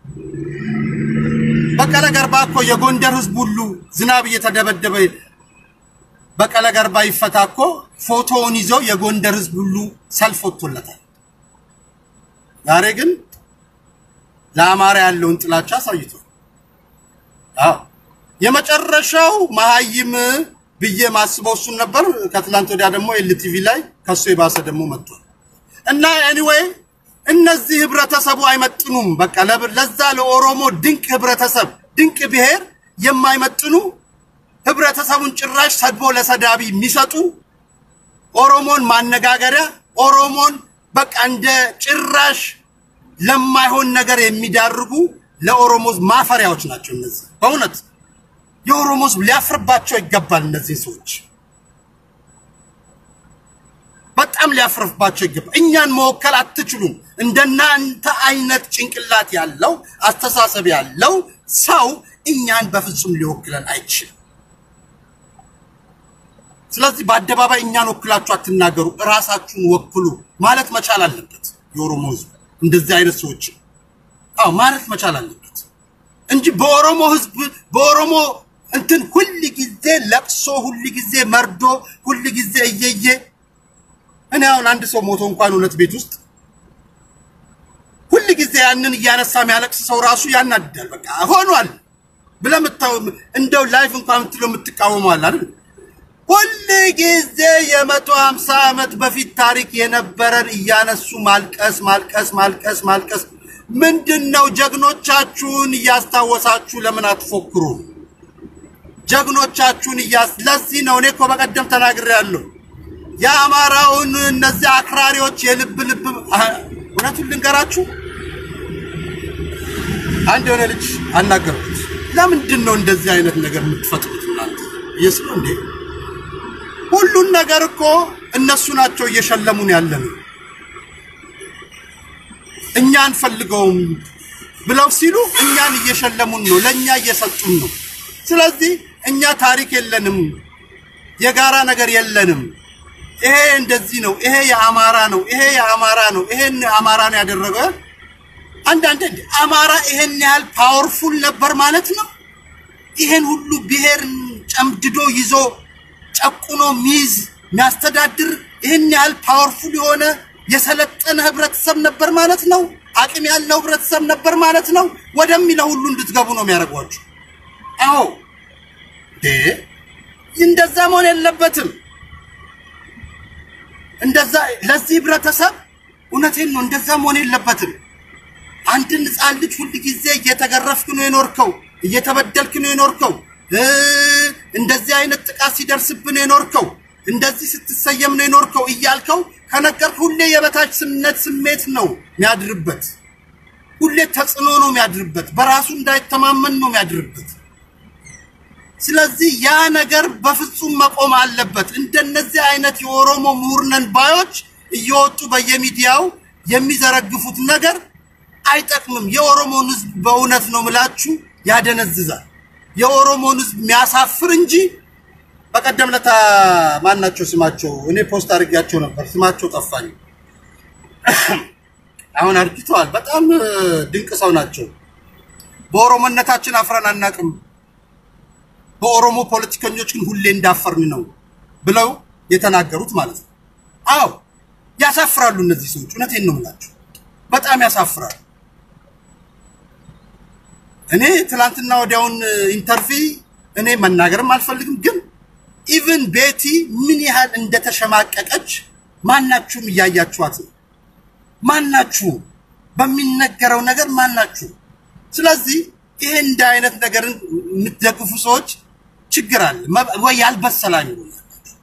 በቀለ ገርባ እኮ የጎንደር ህዝብ ሁሉ ዝናብ እየተደበደበ በቀለ ገርባ ይፈታ እኮ ፎቶውን ይዘው የጎንደር ህዝብ ሁሉ ሰልፍ ወጥቶለታል። ዛሬ ግን ለአማራ ያለውን ጥላቻ አሳይቷል። አዎ የመጨረሻው መሀይም ብዬ ማስበው እሱን ነበር። ከትላንት ወዲያ ደግሞ ኤልቲቪ ላይ ከሱ የባሰ ደግሞ መጥቷል። እና ኤኒዌይ እነዚህ ህብረተሰቡ አይመጥኑም። በቃ ለዛ ለኦሮሞ ድንቅ ህብረተሰብ ድንቅ ብሔር የማይመጥኑ ህብረተሰቡን ጭራሽ ሰድቦ ለሰዳቢ የሚሰጡ ኦሮሞን ማነጋገሪያ ኦሮሞን በቃ እንደ ጭራሽ ለማይሆን ነገር የሚዳርጉ ለኦሮሞ ህዝብ ማፈሪያዎች ናቸው። እነዚህ በእውነት የኦሮሞ ህዝብ ሊያፍርባቸው ይገባል። እነዚህ ሰዎች በጣም ሊያፍርባቸው ይገባል። እኛን መወከል አትችሉም። እንደናንተ አይነት ጭንቅላት ያለው አስተሳሰብ ያለው ሰው እኛን በፍጹም ሊወክለን አይችልም። ስለዚህ በአደባባይ እኛን ወክላችሁ አትናገሩ፣ እራሳችሁን ወክሉ ማለት መቻል አለበት የኦሮሞ ህዝብ እንደዚህ አይነት ሰዎች አዎ ማለት መቻል አለበት እንጂ በኦሮሞ ህዝብ በኦሮሞ እንትን ሁል ጊዜ ለቅሶ፣ ሁል ጊዜ መርዶ፣ ሁል ጊዜ እየየ እኔ አሁን አንድ ሰው ሞቶ እንኳን እውነት ቤት ውስጥ ሁል ጊዜ ያንን እያነሳ የሚያለቅስ ሰው ራሱ ያናድዳል። በቃ ሆኗል ብለህ እንደው ላይፍ እንኳን የምትለው የምትቃወመዋል አይደል? ሁል ጊዜ የመቶ ሀምሳ ዓመት በፊት ታሪክ የነበረን እያነሱ ማልቀስ ማልቀስ ማልቀስ ማልቀስ ምንድን ነው? ጀግኖቻችሁን እያስታወሳችሁ ለምን አትፎክሩ? ጀግኖቻችሁን እያስ ለዚህ ነው እኔ እኮ በቀደም ተናግሬያለሁ። የአማራውን እነዚህ አክራሪዎች የልብ ልብ እውነቱን ልንገራችሁ፣ አንድ የሆነ ልጅ አናገርኩት። ለምንድን ነው እንደዚህ አይነት ነገር የምትፈጥሩት እናንተ? ኢየሱስ ነው እንዴ? ሁሉን ነገር እኮ እነሱ ናቸው እየሸለሙን ያለ ነው። እኛ አንፈልገውም ብለው ሲሉ እኛን እየሸለሙን ነው፣ ለእኛ እየሰጡን ነው። ስለዚህ እኛ ታሪክ የለንም፣ የጋራ ነገር የለንም። ይሄ እንደዚህ ነው፣ ይሄ የአማራ ነው፣ ይሄ የአማራ ነው፣ ይሄን አማራ ነው ያደረገ። አንዳንድ አማራ ይሄን ያህል ፓወርፉል ነበር ማለት ነው። ይሄን ሁሉ ብሔር ጨምድዶ ይዞ ጨቁኖ ሚይዝ የሚያስተዳድር ይህን ያህል ፓወርፉል የሆነ የሰለጠነ ህብረተሰብ ነበር ማለት ነው። አቅም ያለው ህብረተሰብ ነበር ማለት ነው። ወደሚለው ሁሉ እንድትገቡ ነው የሚያደርጓችሁ። አዎ እንዴ እንደዛ መሆን የለበትም። እንደዛ ለዚህ ህብረተሰብ እውነቴን ነው፣ እንደዛ መሆን የለበትም። አንድን ህፃን ልጅ ሁል ጊዜ እየተገረፍክ ነው የኖርከው፣ እየተበደልክ ነው የኖርከው እንደዚህ አይነት ጥቃት ሲደርስብን የኖርከው እንደዚህ ስትሰየም ነው የኖርከው እያልከው ከነገር ሁሌ የበታችነት ስሜት ነው የሚያድርበት። ሁሌ ተጽዕኖ ነው የሚያድርበት። በራሱ እንዳይተማመን ነው የሚያድርበት። ስለዚህ ያ ነገር በፍጹም መቆም አለበት። እንደነዚህ አይነት የኦሮሞ ምሁርነን ባዮች እየወጡ በየሚዲያው የሚዘረግፉት ነገር አይጠቅምም። የኦሮሞን ህዝብ በእውነት ነው ምላችሁ ያደነዝዛል። የኦሮሞን ህዝብ የሚያሳፍር እንጂ በቀደም ለታ ማን ናቸው ስማቸው? እኔ ፖስት አድርጌያቸው ነበር፣ ስማቸው ጠፋኝ። አሁን አርጅተዋል። በጣም እ፣ ድንቅ ሰው ናቸው። በኦሮሞነታችን አፍረን አናቅም፣ በኦሮሞ ፖለቲከኞች ግን ሁሌ እንዳፈርን ነው ብለው የተናገሩት ማለት ነው። አዎ ያሳፍራሉ እነዚህ ሰዎች። እውነቴን ነው የምላቸው፣ በጣም ያሳፍራሉ። እኔ ትላንትና ወዲያውን ኢንተርቪ እኔ መናገርም አልፈልግም፣ ግን ኢቭን ቤቲ ምን ያህል እንደተሸማቀቀች ማናችሁም እያያችኋት ነው። ማናችሁ በሚነገረው ነገር ማናችሁ። ስለዚህ ይሄ እንደ አይነት ነገርን የምትደግፉ ሰዎች ችግር አለ መ- ወይ ያልበሰላኝ ይሆናላችሁ።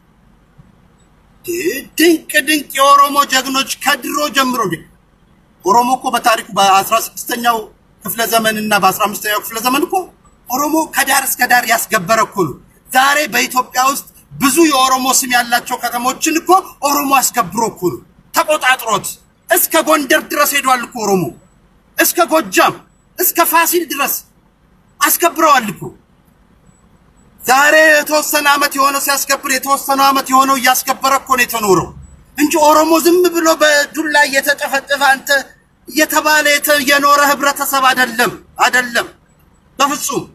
ድንቅ ድንቅ የኦሮሞ ጀግኖች ከድሮ ጀምሮ እንዴ ኦሮሞ እኮ በታሪኩ በአስራ ስድስተኛው ክፍለ ዘመን እና በአስራ አምስተኛው ክፍለ ዘመን እኮ ኦሮሞ ከዳር እስከ ዳር ያስገበረ እኮ ነው። ዛሬ በኢትዮጵያ ውስጥ ብዙ የኦሮሞ ስም ያላቸው ከተሞችን እኮ ኦሮሞ አስከብሮ እኮ ነው ተቆጣጥሮት እስከ ጎንደር ድረስ ሄዷል እኮ ኦሮሞ እስከ ጎጃም እስከ ፋሲል ድረስ አስከብረዋል እኮ። ዛሬ የተወሰነ ዓመት የሆነው ሲያስከብር የተወሰነ ዓመት የሆነው እያስከበረ እኮ ነው የተኖረው እንጂ ኦሮሞ ዝም ብሎ በዱላ እየተጨፈጨፈ አንተ እየተባለ የተ- የኖረ ህብረተሰብ አይደለም፣ አይደለም በፍጹም።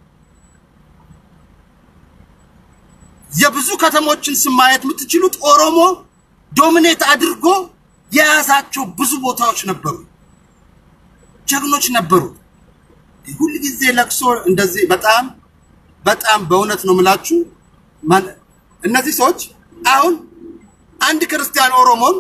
የብዙ ከተሞችን ስም ማየት የምትችሉት ኦሮሞ ዶሚኔት አድርጎ የያዛቸው ብዙ ቦታዎች ነበሩ፣ ጀግኖች ነበሩ። ሁል ጊዜ ለቅሶ እንደዚህ በጣም በጣም በእውነት ነው የምላችሁ። ማን- እነዚህ ሰዎች አሁን አንድ ክርስቲያን ኦሮሞን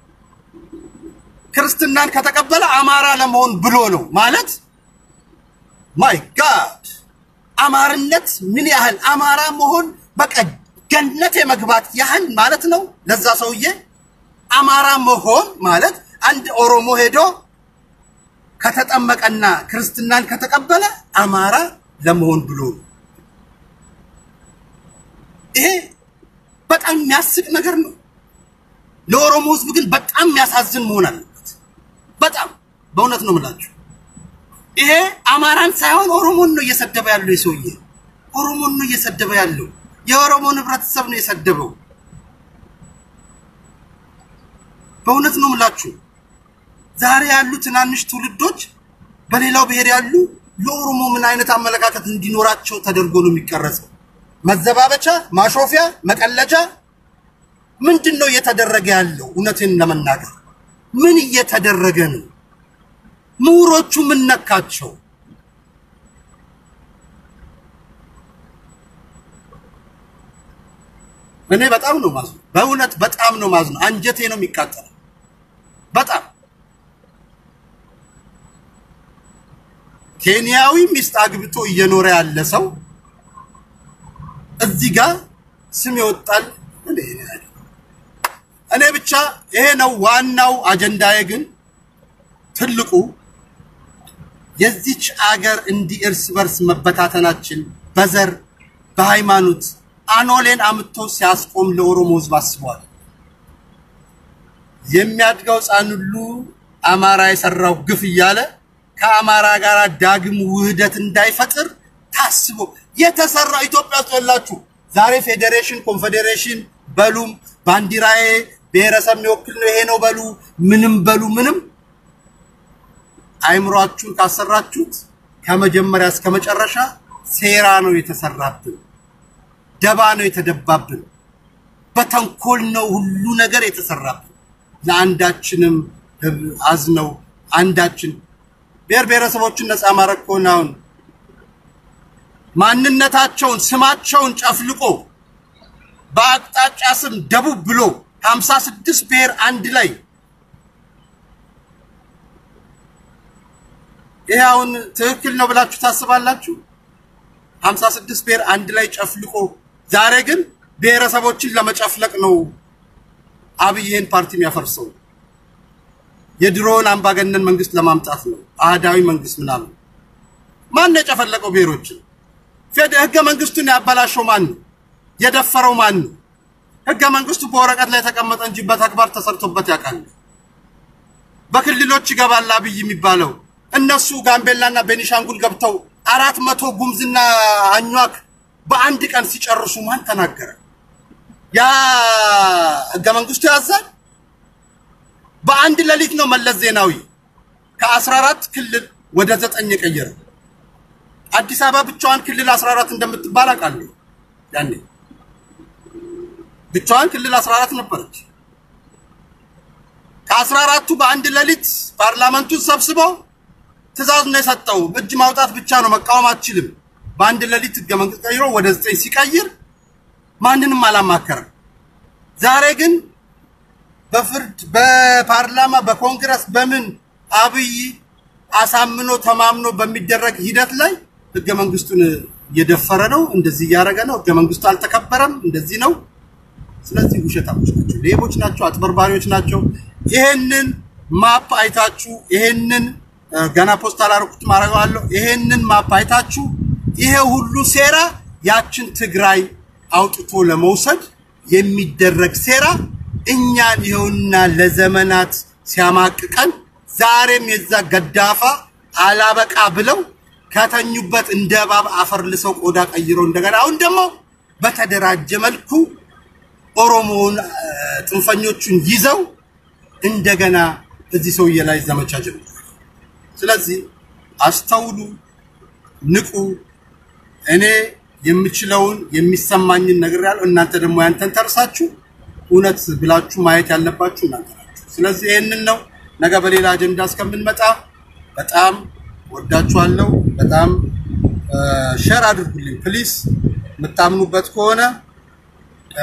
ክርስትናን ከተቀበለ አማራ ለመሆን ብሎ ነው ማለት ማይ ጋድ አማርነት ምን ያህል አማራ መሆን በቃ ገነት የመግባት ያህል ማለት ነው። ለዛ ሰውዬ አማራ መሆን ማለት አንድ ኦሮሞ ሄዶ ከተጠመቀና ክርስትናን ከተቀበለ አማራ ለመሆን ብሎ ነው። ይሄ በጣም የሚያስቅ ነገር ነው። ለኦሮሞ ሕዝብ ግን በጣም የሚያሳዝን መሆን አለበት። በጣም በእውነት ነው የምላችሁ። ይሄ አማራን ሳይሆን ኦሮሞን ነው እየሰደበ ያለው። የሰውዬ ኦሮሞን ነው እየሰደበ ያለው። የኦሮሞን ህብረተሰብ ነው የሰደበው። በእውነት ነው የምላችሁ። ዛሬ ያሉ ትናንሽ ትውልዶች በሌላው ብሔር ያሉ ለኦሮሞ ምን አይነት አመለካከት እንዲኖራቸው ተደርጎ ነው የሚቀረጸው? መዘባበቻ፣ ማሾፊያ፣ መቀለጃ ምንድን ነው እየተደረገ ያለው? እውነትን ለመናገር ምን እየተደረገ ነው? ምሁሮቹ ምን ነካቸው? እኔ በጣም ነው ማዝነው። በእውነት በጣም ነው ማዝነው። አንጀቴ ነው የሚቃጠለው። በጣም ኬንያዊ ሚስት አግብቶ እየኖረ ያለ ሰው እዚህ ጋር ስም ይወጣል። እኔ እኔ ብቻ ይሄ ነው ዋናው አጀንዳዬ። ግን ትልቁ የዚች አገር እንዲህ እርስ በርስ መበታተናችን በዘር በሃይማኖት አኖሌን አምጥቶ ሲያስቆም ለኦሮሞ ሕዝብ አስበዋል። የሚያድገው ሕፃን ሁሉ አማራ የሰራው ግፍ እያለ ከአማራ ጋር ዳግም ውህደት እንዳይፈጥር ታስቦ የተሰራ ኢትዮጵያ ውስጥ ያላችሁ ዛሬ ፌዴሬሽን ኮንፌዴሬሽን በሉም ባንዲራዬ ብሔረሰብ የሚወክል ነው ይሄ ነው በሉ ምንም በሉ ምንም አይምሯችሁን ካሰራችሁት ከመጀመሪያ እስከ መጨረሻ ሴራ ነው የተሰራብን፣ ደባ ነው የተደባብን፣ በተንኮል ነው ሁሉ ነገር የተሰራብን። ለአንዳችንም አዝነው አንዳችን ብሔር ብሔረሰቦችን ነፃ ማድረግ ከሆነ አሁን ማንነታቸውን ስማቸውን ጨፍልቆ በአቅጣጫ ስም ደቡብ ብሎ ሀምሳ ስድስት ብሔር አንድ ላይ ይሄ አሁን ትክክል ነው ብላችሁ ታስባላችሁ? ሀምሳ ስድስት ብሔር አንድ ላይ ጨፍልቆ ዛሬ ግን ብሔረሰቦችን ለመጨፍለቅ ነው አብይ ይህን ፓርቲ የሚያፈርሰው። የድሮውን አምባገነን መንግስት ለማምጣት ነው። አህዳዊ መንግስት ምናምን። ማን ነው የጨፈለቀው ብሔሮችን? ፌድ ህገ መንግስቱን ያበላሸው ማን ነው? የደፈረው ማን ነው? ህገ መንግስቱ በወረቀት ላይ የተቀመጠ እንጂ በተግባር ተሰርቶበት ያውቃል? በክልሎች ይገባል አብይ የሚባለው እነሱ ጋምቤላና ቤኒሻንጉል ገብተው አራት መቶ ጉምዝና አኟክ በአንድ ቀን ሲጨርሱ ማን ተናገረ? ያ ህገ መንግስቱ ያዛል። በአንድ ሌሊት ነው መለስ ዜናዊ ከ14 ክልል ወደ ዘጠኝ የቀየረ። አዲስ አበባ ብቻዋን ክልል 14 እንደምትባል አውቃለሁ። ያኔ ብቻዋን ክልል 14 ነበረች። ከ14ቱ በአንድ ሌሊት ፓርላመንቱን ሰብስቦ ትእዛዝ ነው የሰጠው። እጅ ማውጣት ብቻ ነው፣ መቃወም አትችልም። በአንድ ሌሊት ህገ መንግስት ቀይሮ ወደ ዘጠኝ ሲቀይር ማንንም አላማከረም። ዛሬ ግን በፍርድ በፓርላማ በኮንግረስ በምን አብይ አሳምኖ ተማምኖ በሚደረግ ሂደት ላይ ህገ መንግስቱን እየደፈረ ነው። እንደዚህ እያደረገ ነው። ህገ መንግስቱ አልተከበረም። እንደዚህ ነው። ስለዚህ ውሸታሞች ናቸው፣ ሌቦች ናቸው፣ አጭበርባሪዎች ናቸው። ይሄንን ማፕ አይታችሁ ይሄንን እ፣ ገና ፖስት አላደረኩትም አደርገዋለሁ። ይሄንን ማፕ አይታችሁ ይሄ ሁሉ ሴራ ያችን ትግራይ አውጥቶ ለመውሰድ የሚደረግ ሴራ እኛን ይኸውና ለዘመናት ሲያማቅቀን ዛሬም የዛ ገዳፋ አላበቃ ብለው ከተኙበት እንደ እባብ አፈር ልሰው ቆዳ ቀይረው እንደገና አሁን ደግሞ በተደራጀ መልኩ ኦሮሞውን እ፣ ጽንፈኞቹን ይዘው እንደገና እዚህ ሰውዬ ላይ ዘመቻ ጀምሯል። ስለዚህ አስተውሉ፣ ንቁ። እኔ የምችለውን የሚሰማኝን ነገር ያለው እናንተ ደግሞ ያንተን ተርሳችሁ እውነት ብላችሁ ማየት ያለባችሁ እናንተ ናችሁ። ስለዚህ ይህንን ነው። ነገ በሌላ አጀንዳ እስከምንመጣ በጣም ወዳችኋለሁ። በጣም ሼር አድርጉልኝ ፕሊስ። የምታምኑበት ከሆነ እ፣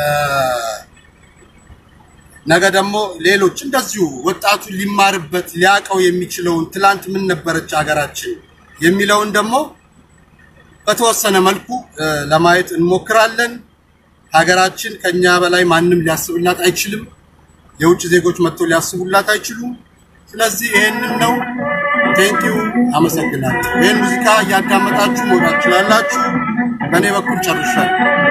ነገ ደግሞ ሌሎች እንደዚሁ ወጣቱ ሊማርበት ሊያቀው የሚችለውን ትላንት ምን ነበረች ሀገራችን የሚለውን ደግሞ በተወሰነ መልኩ እ፣ ለማየት እንሞክራለን። ሀገራችን ከኛ በላይ ማንም ሊያስብላት አይችልም። የውጭ ዜጎች መጥተው ሊያስቡላት አይችሉም። ስለዚህ ይሄንን ነው። ቴንኪው፣ አመሰግናለሁ። ይህን ሙዚቃ እያዳመጣችሁ መውጣት ትችላላችሁ። በእኔ በኩል ጨርሻለሁ።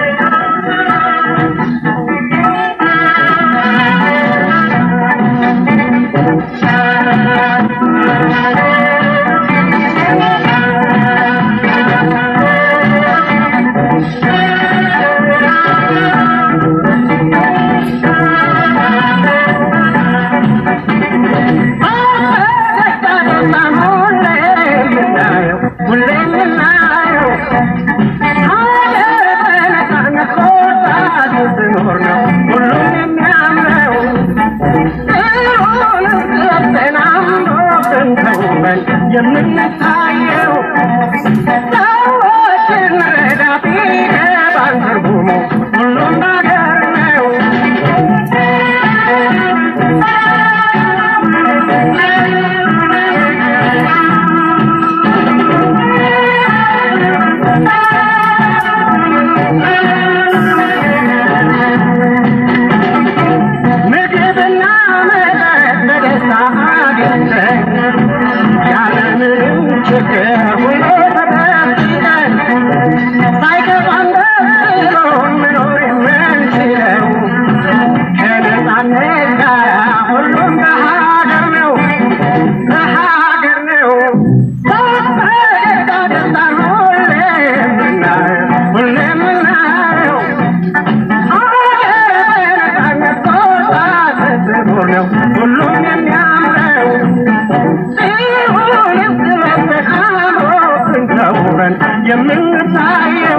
የምንታየው ሰዎችን ረዳት ይገባን ትርጉሙ ሁሉም ነገር ነው። ምግብና መጠጥ በደስታ አግኝተን ያለምንም ችግር ሁሉ ተጠብቀን ሳይከፋን ደስ ብሎን መኖር የምንችለው ከነፃነት ጋር ሁሉም በሀገር ነው በሀገር ነው በፈገግታ ደስታን ሁሌ የምናየው ሁሌ የምናየው ሁሉም የሚያምረው ሲሆንም ስለተቃሮትን ተውበን የምንታየው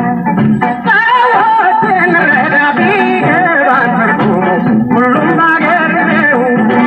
ሰዎችን ረዳ ቢገባን ትርጉሙ ሁሉም ባገር ነው።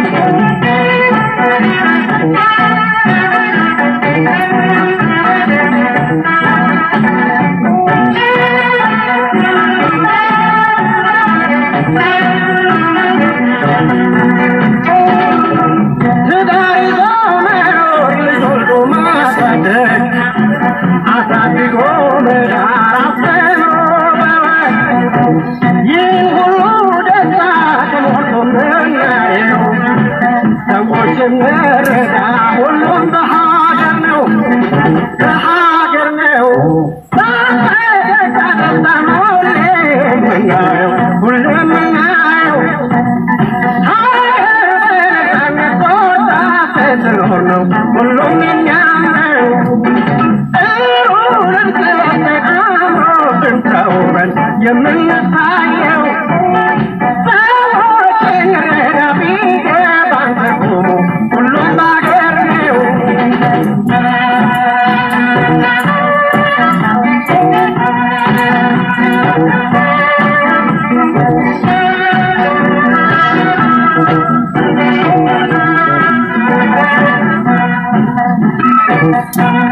ትዳር ይዞ መኖር ልጅ ወልዶ ማሳደግ አሳድጎ መዳር አፍኖ መዋል ይህ ሁሉ ደስታ ተሞልቶ ምናየው ሰዎችን መረዳ ሁሉም በሀገር ነው በሀገር ነው በፈገግታ ደስታ ሁሌ የምናየው ሁሌ የምናየው ነው ሁሉም የሚያምረው ጥሩንም ስለተቃምሮብን ተውበን የምንታየው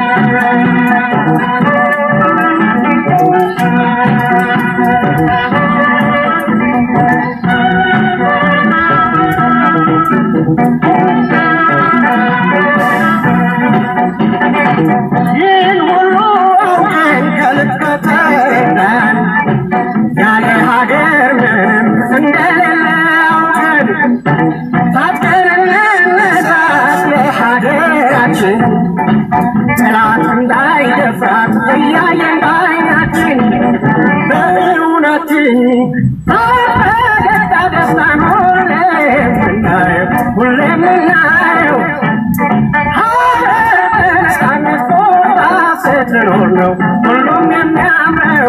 ይህን ሁሉ አውቀን ከልብ ከተረዳን ያለ ሀገር ምንም እንደሌለ አውቀን ታጥቀን እንነሳት ለሀገራችን ጠላት እንዳይደፍራት እያየን ባይናችን በእውነትን በፈገግታ ደስታን ሁሌ የምናየው ሁሌ የምናየው ሀገር በነፃነት ቆርጣ ስትኖር ነው ሁሉም የሚያምረው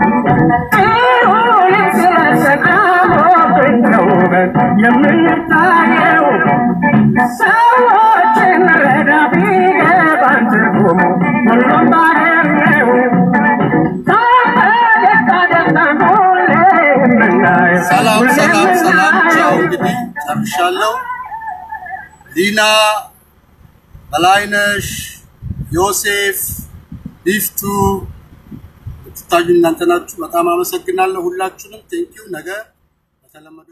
ይሁን ስለሰን አሞብን ተውበን የምንታየው ሰዎችን ረዳ ቢገባን ትርጉሙ ሁሉም ባገር ነው ፈገግታ ደስታን ሁሌ የምናየው ሰላም ሁሌ ሰላም ሰላም። ቻው የምናየው እንግዲህ ጨርሻለሁ። ሊና በላይነሽ፣ ዮሴፍ፣ ቢፍቱ የምትታዩ እናንተ ናችሁ። በጣም አመሰግናለሁ ሁላችሁንም። ቴንኪው። ነገ በተለመደው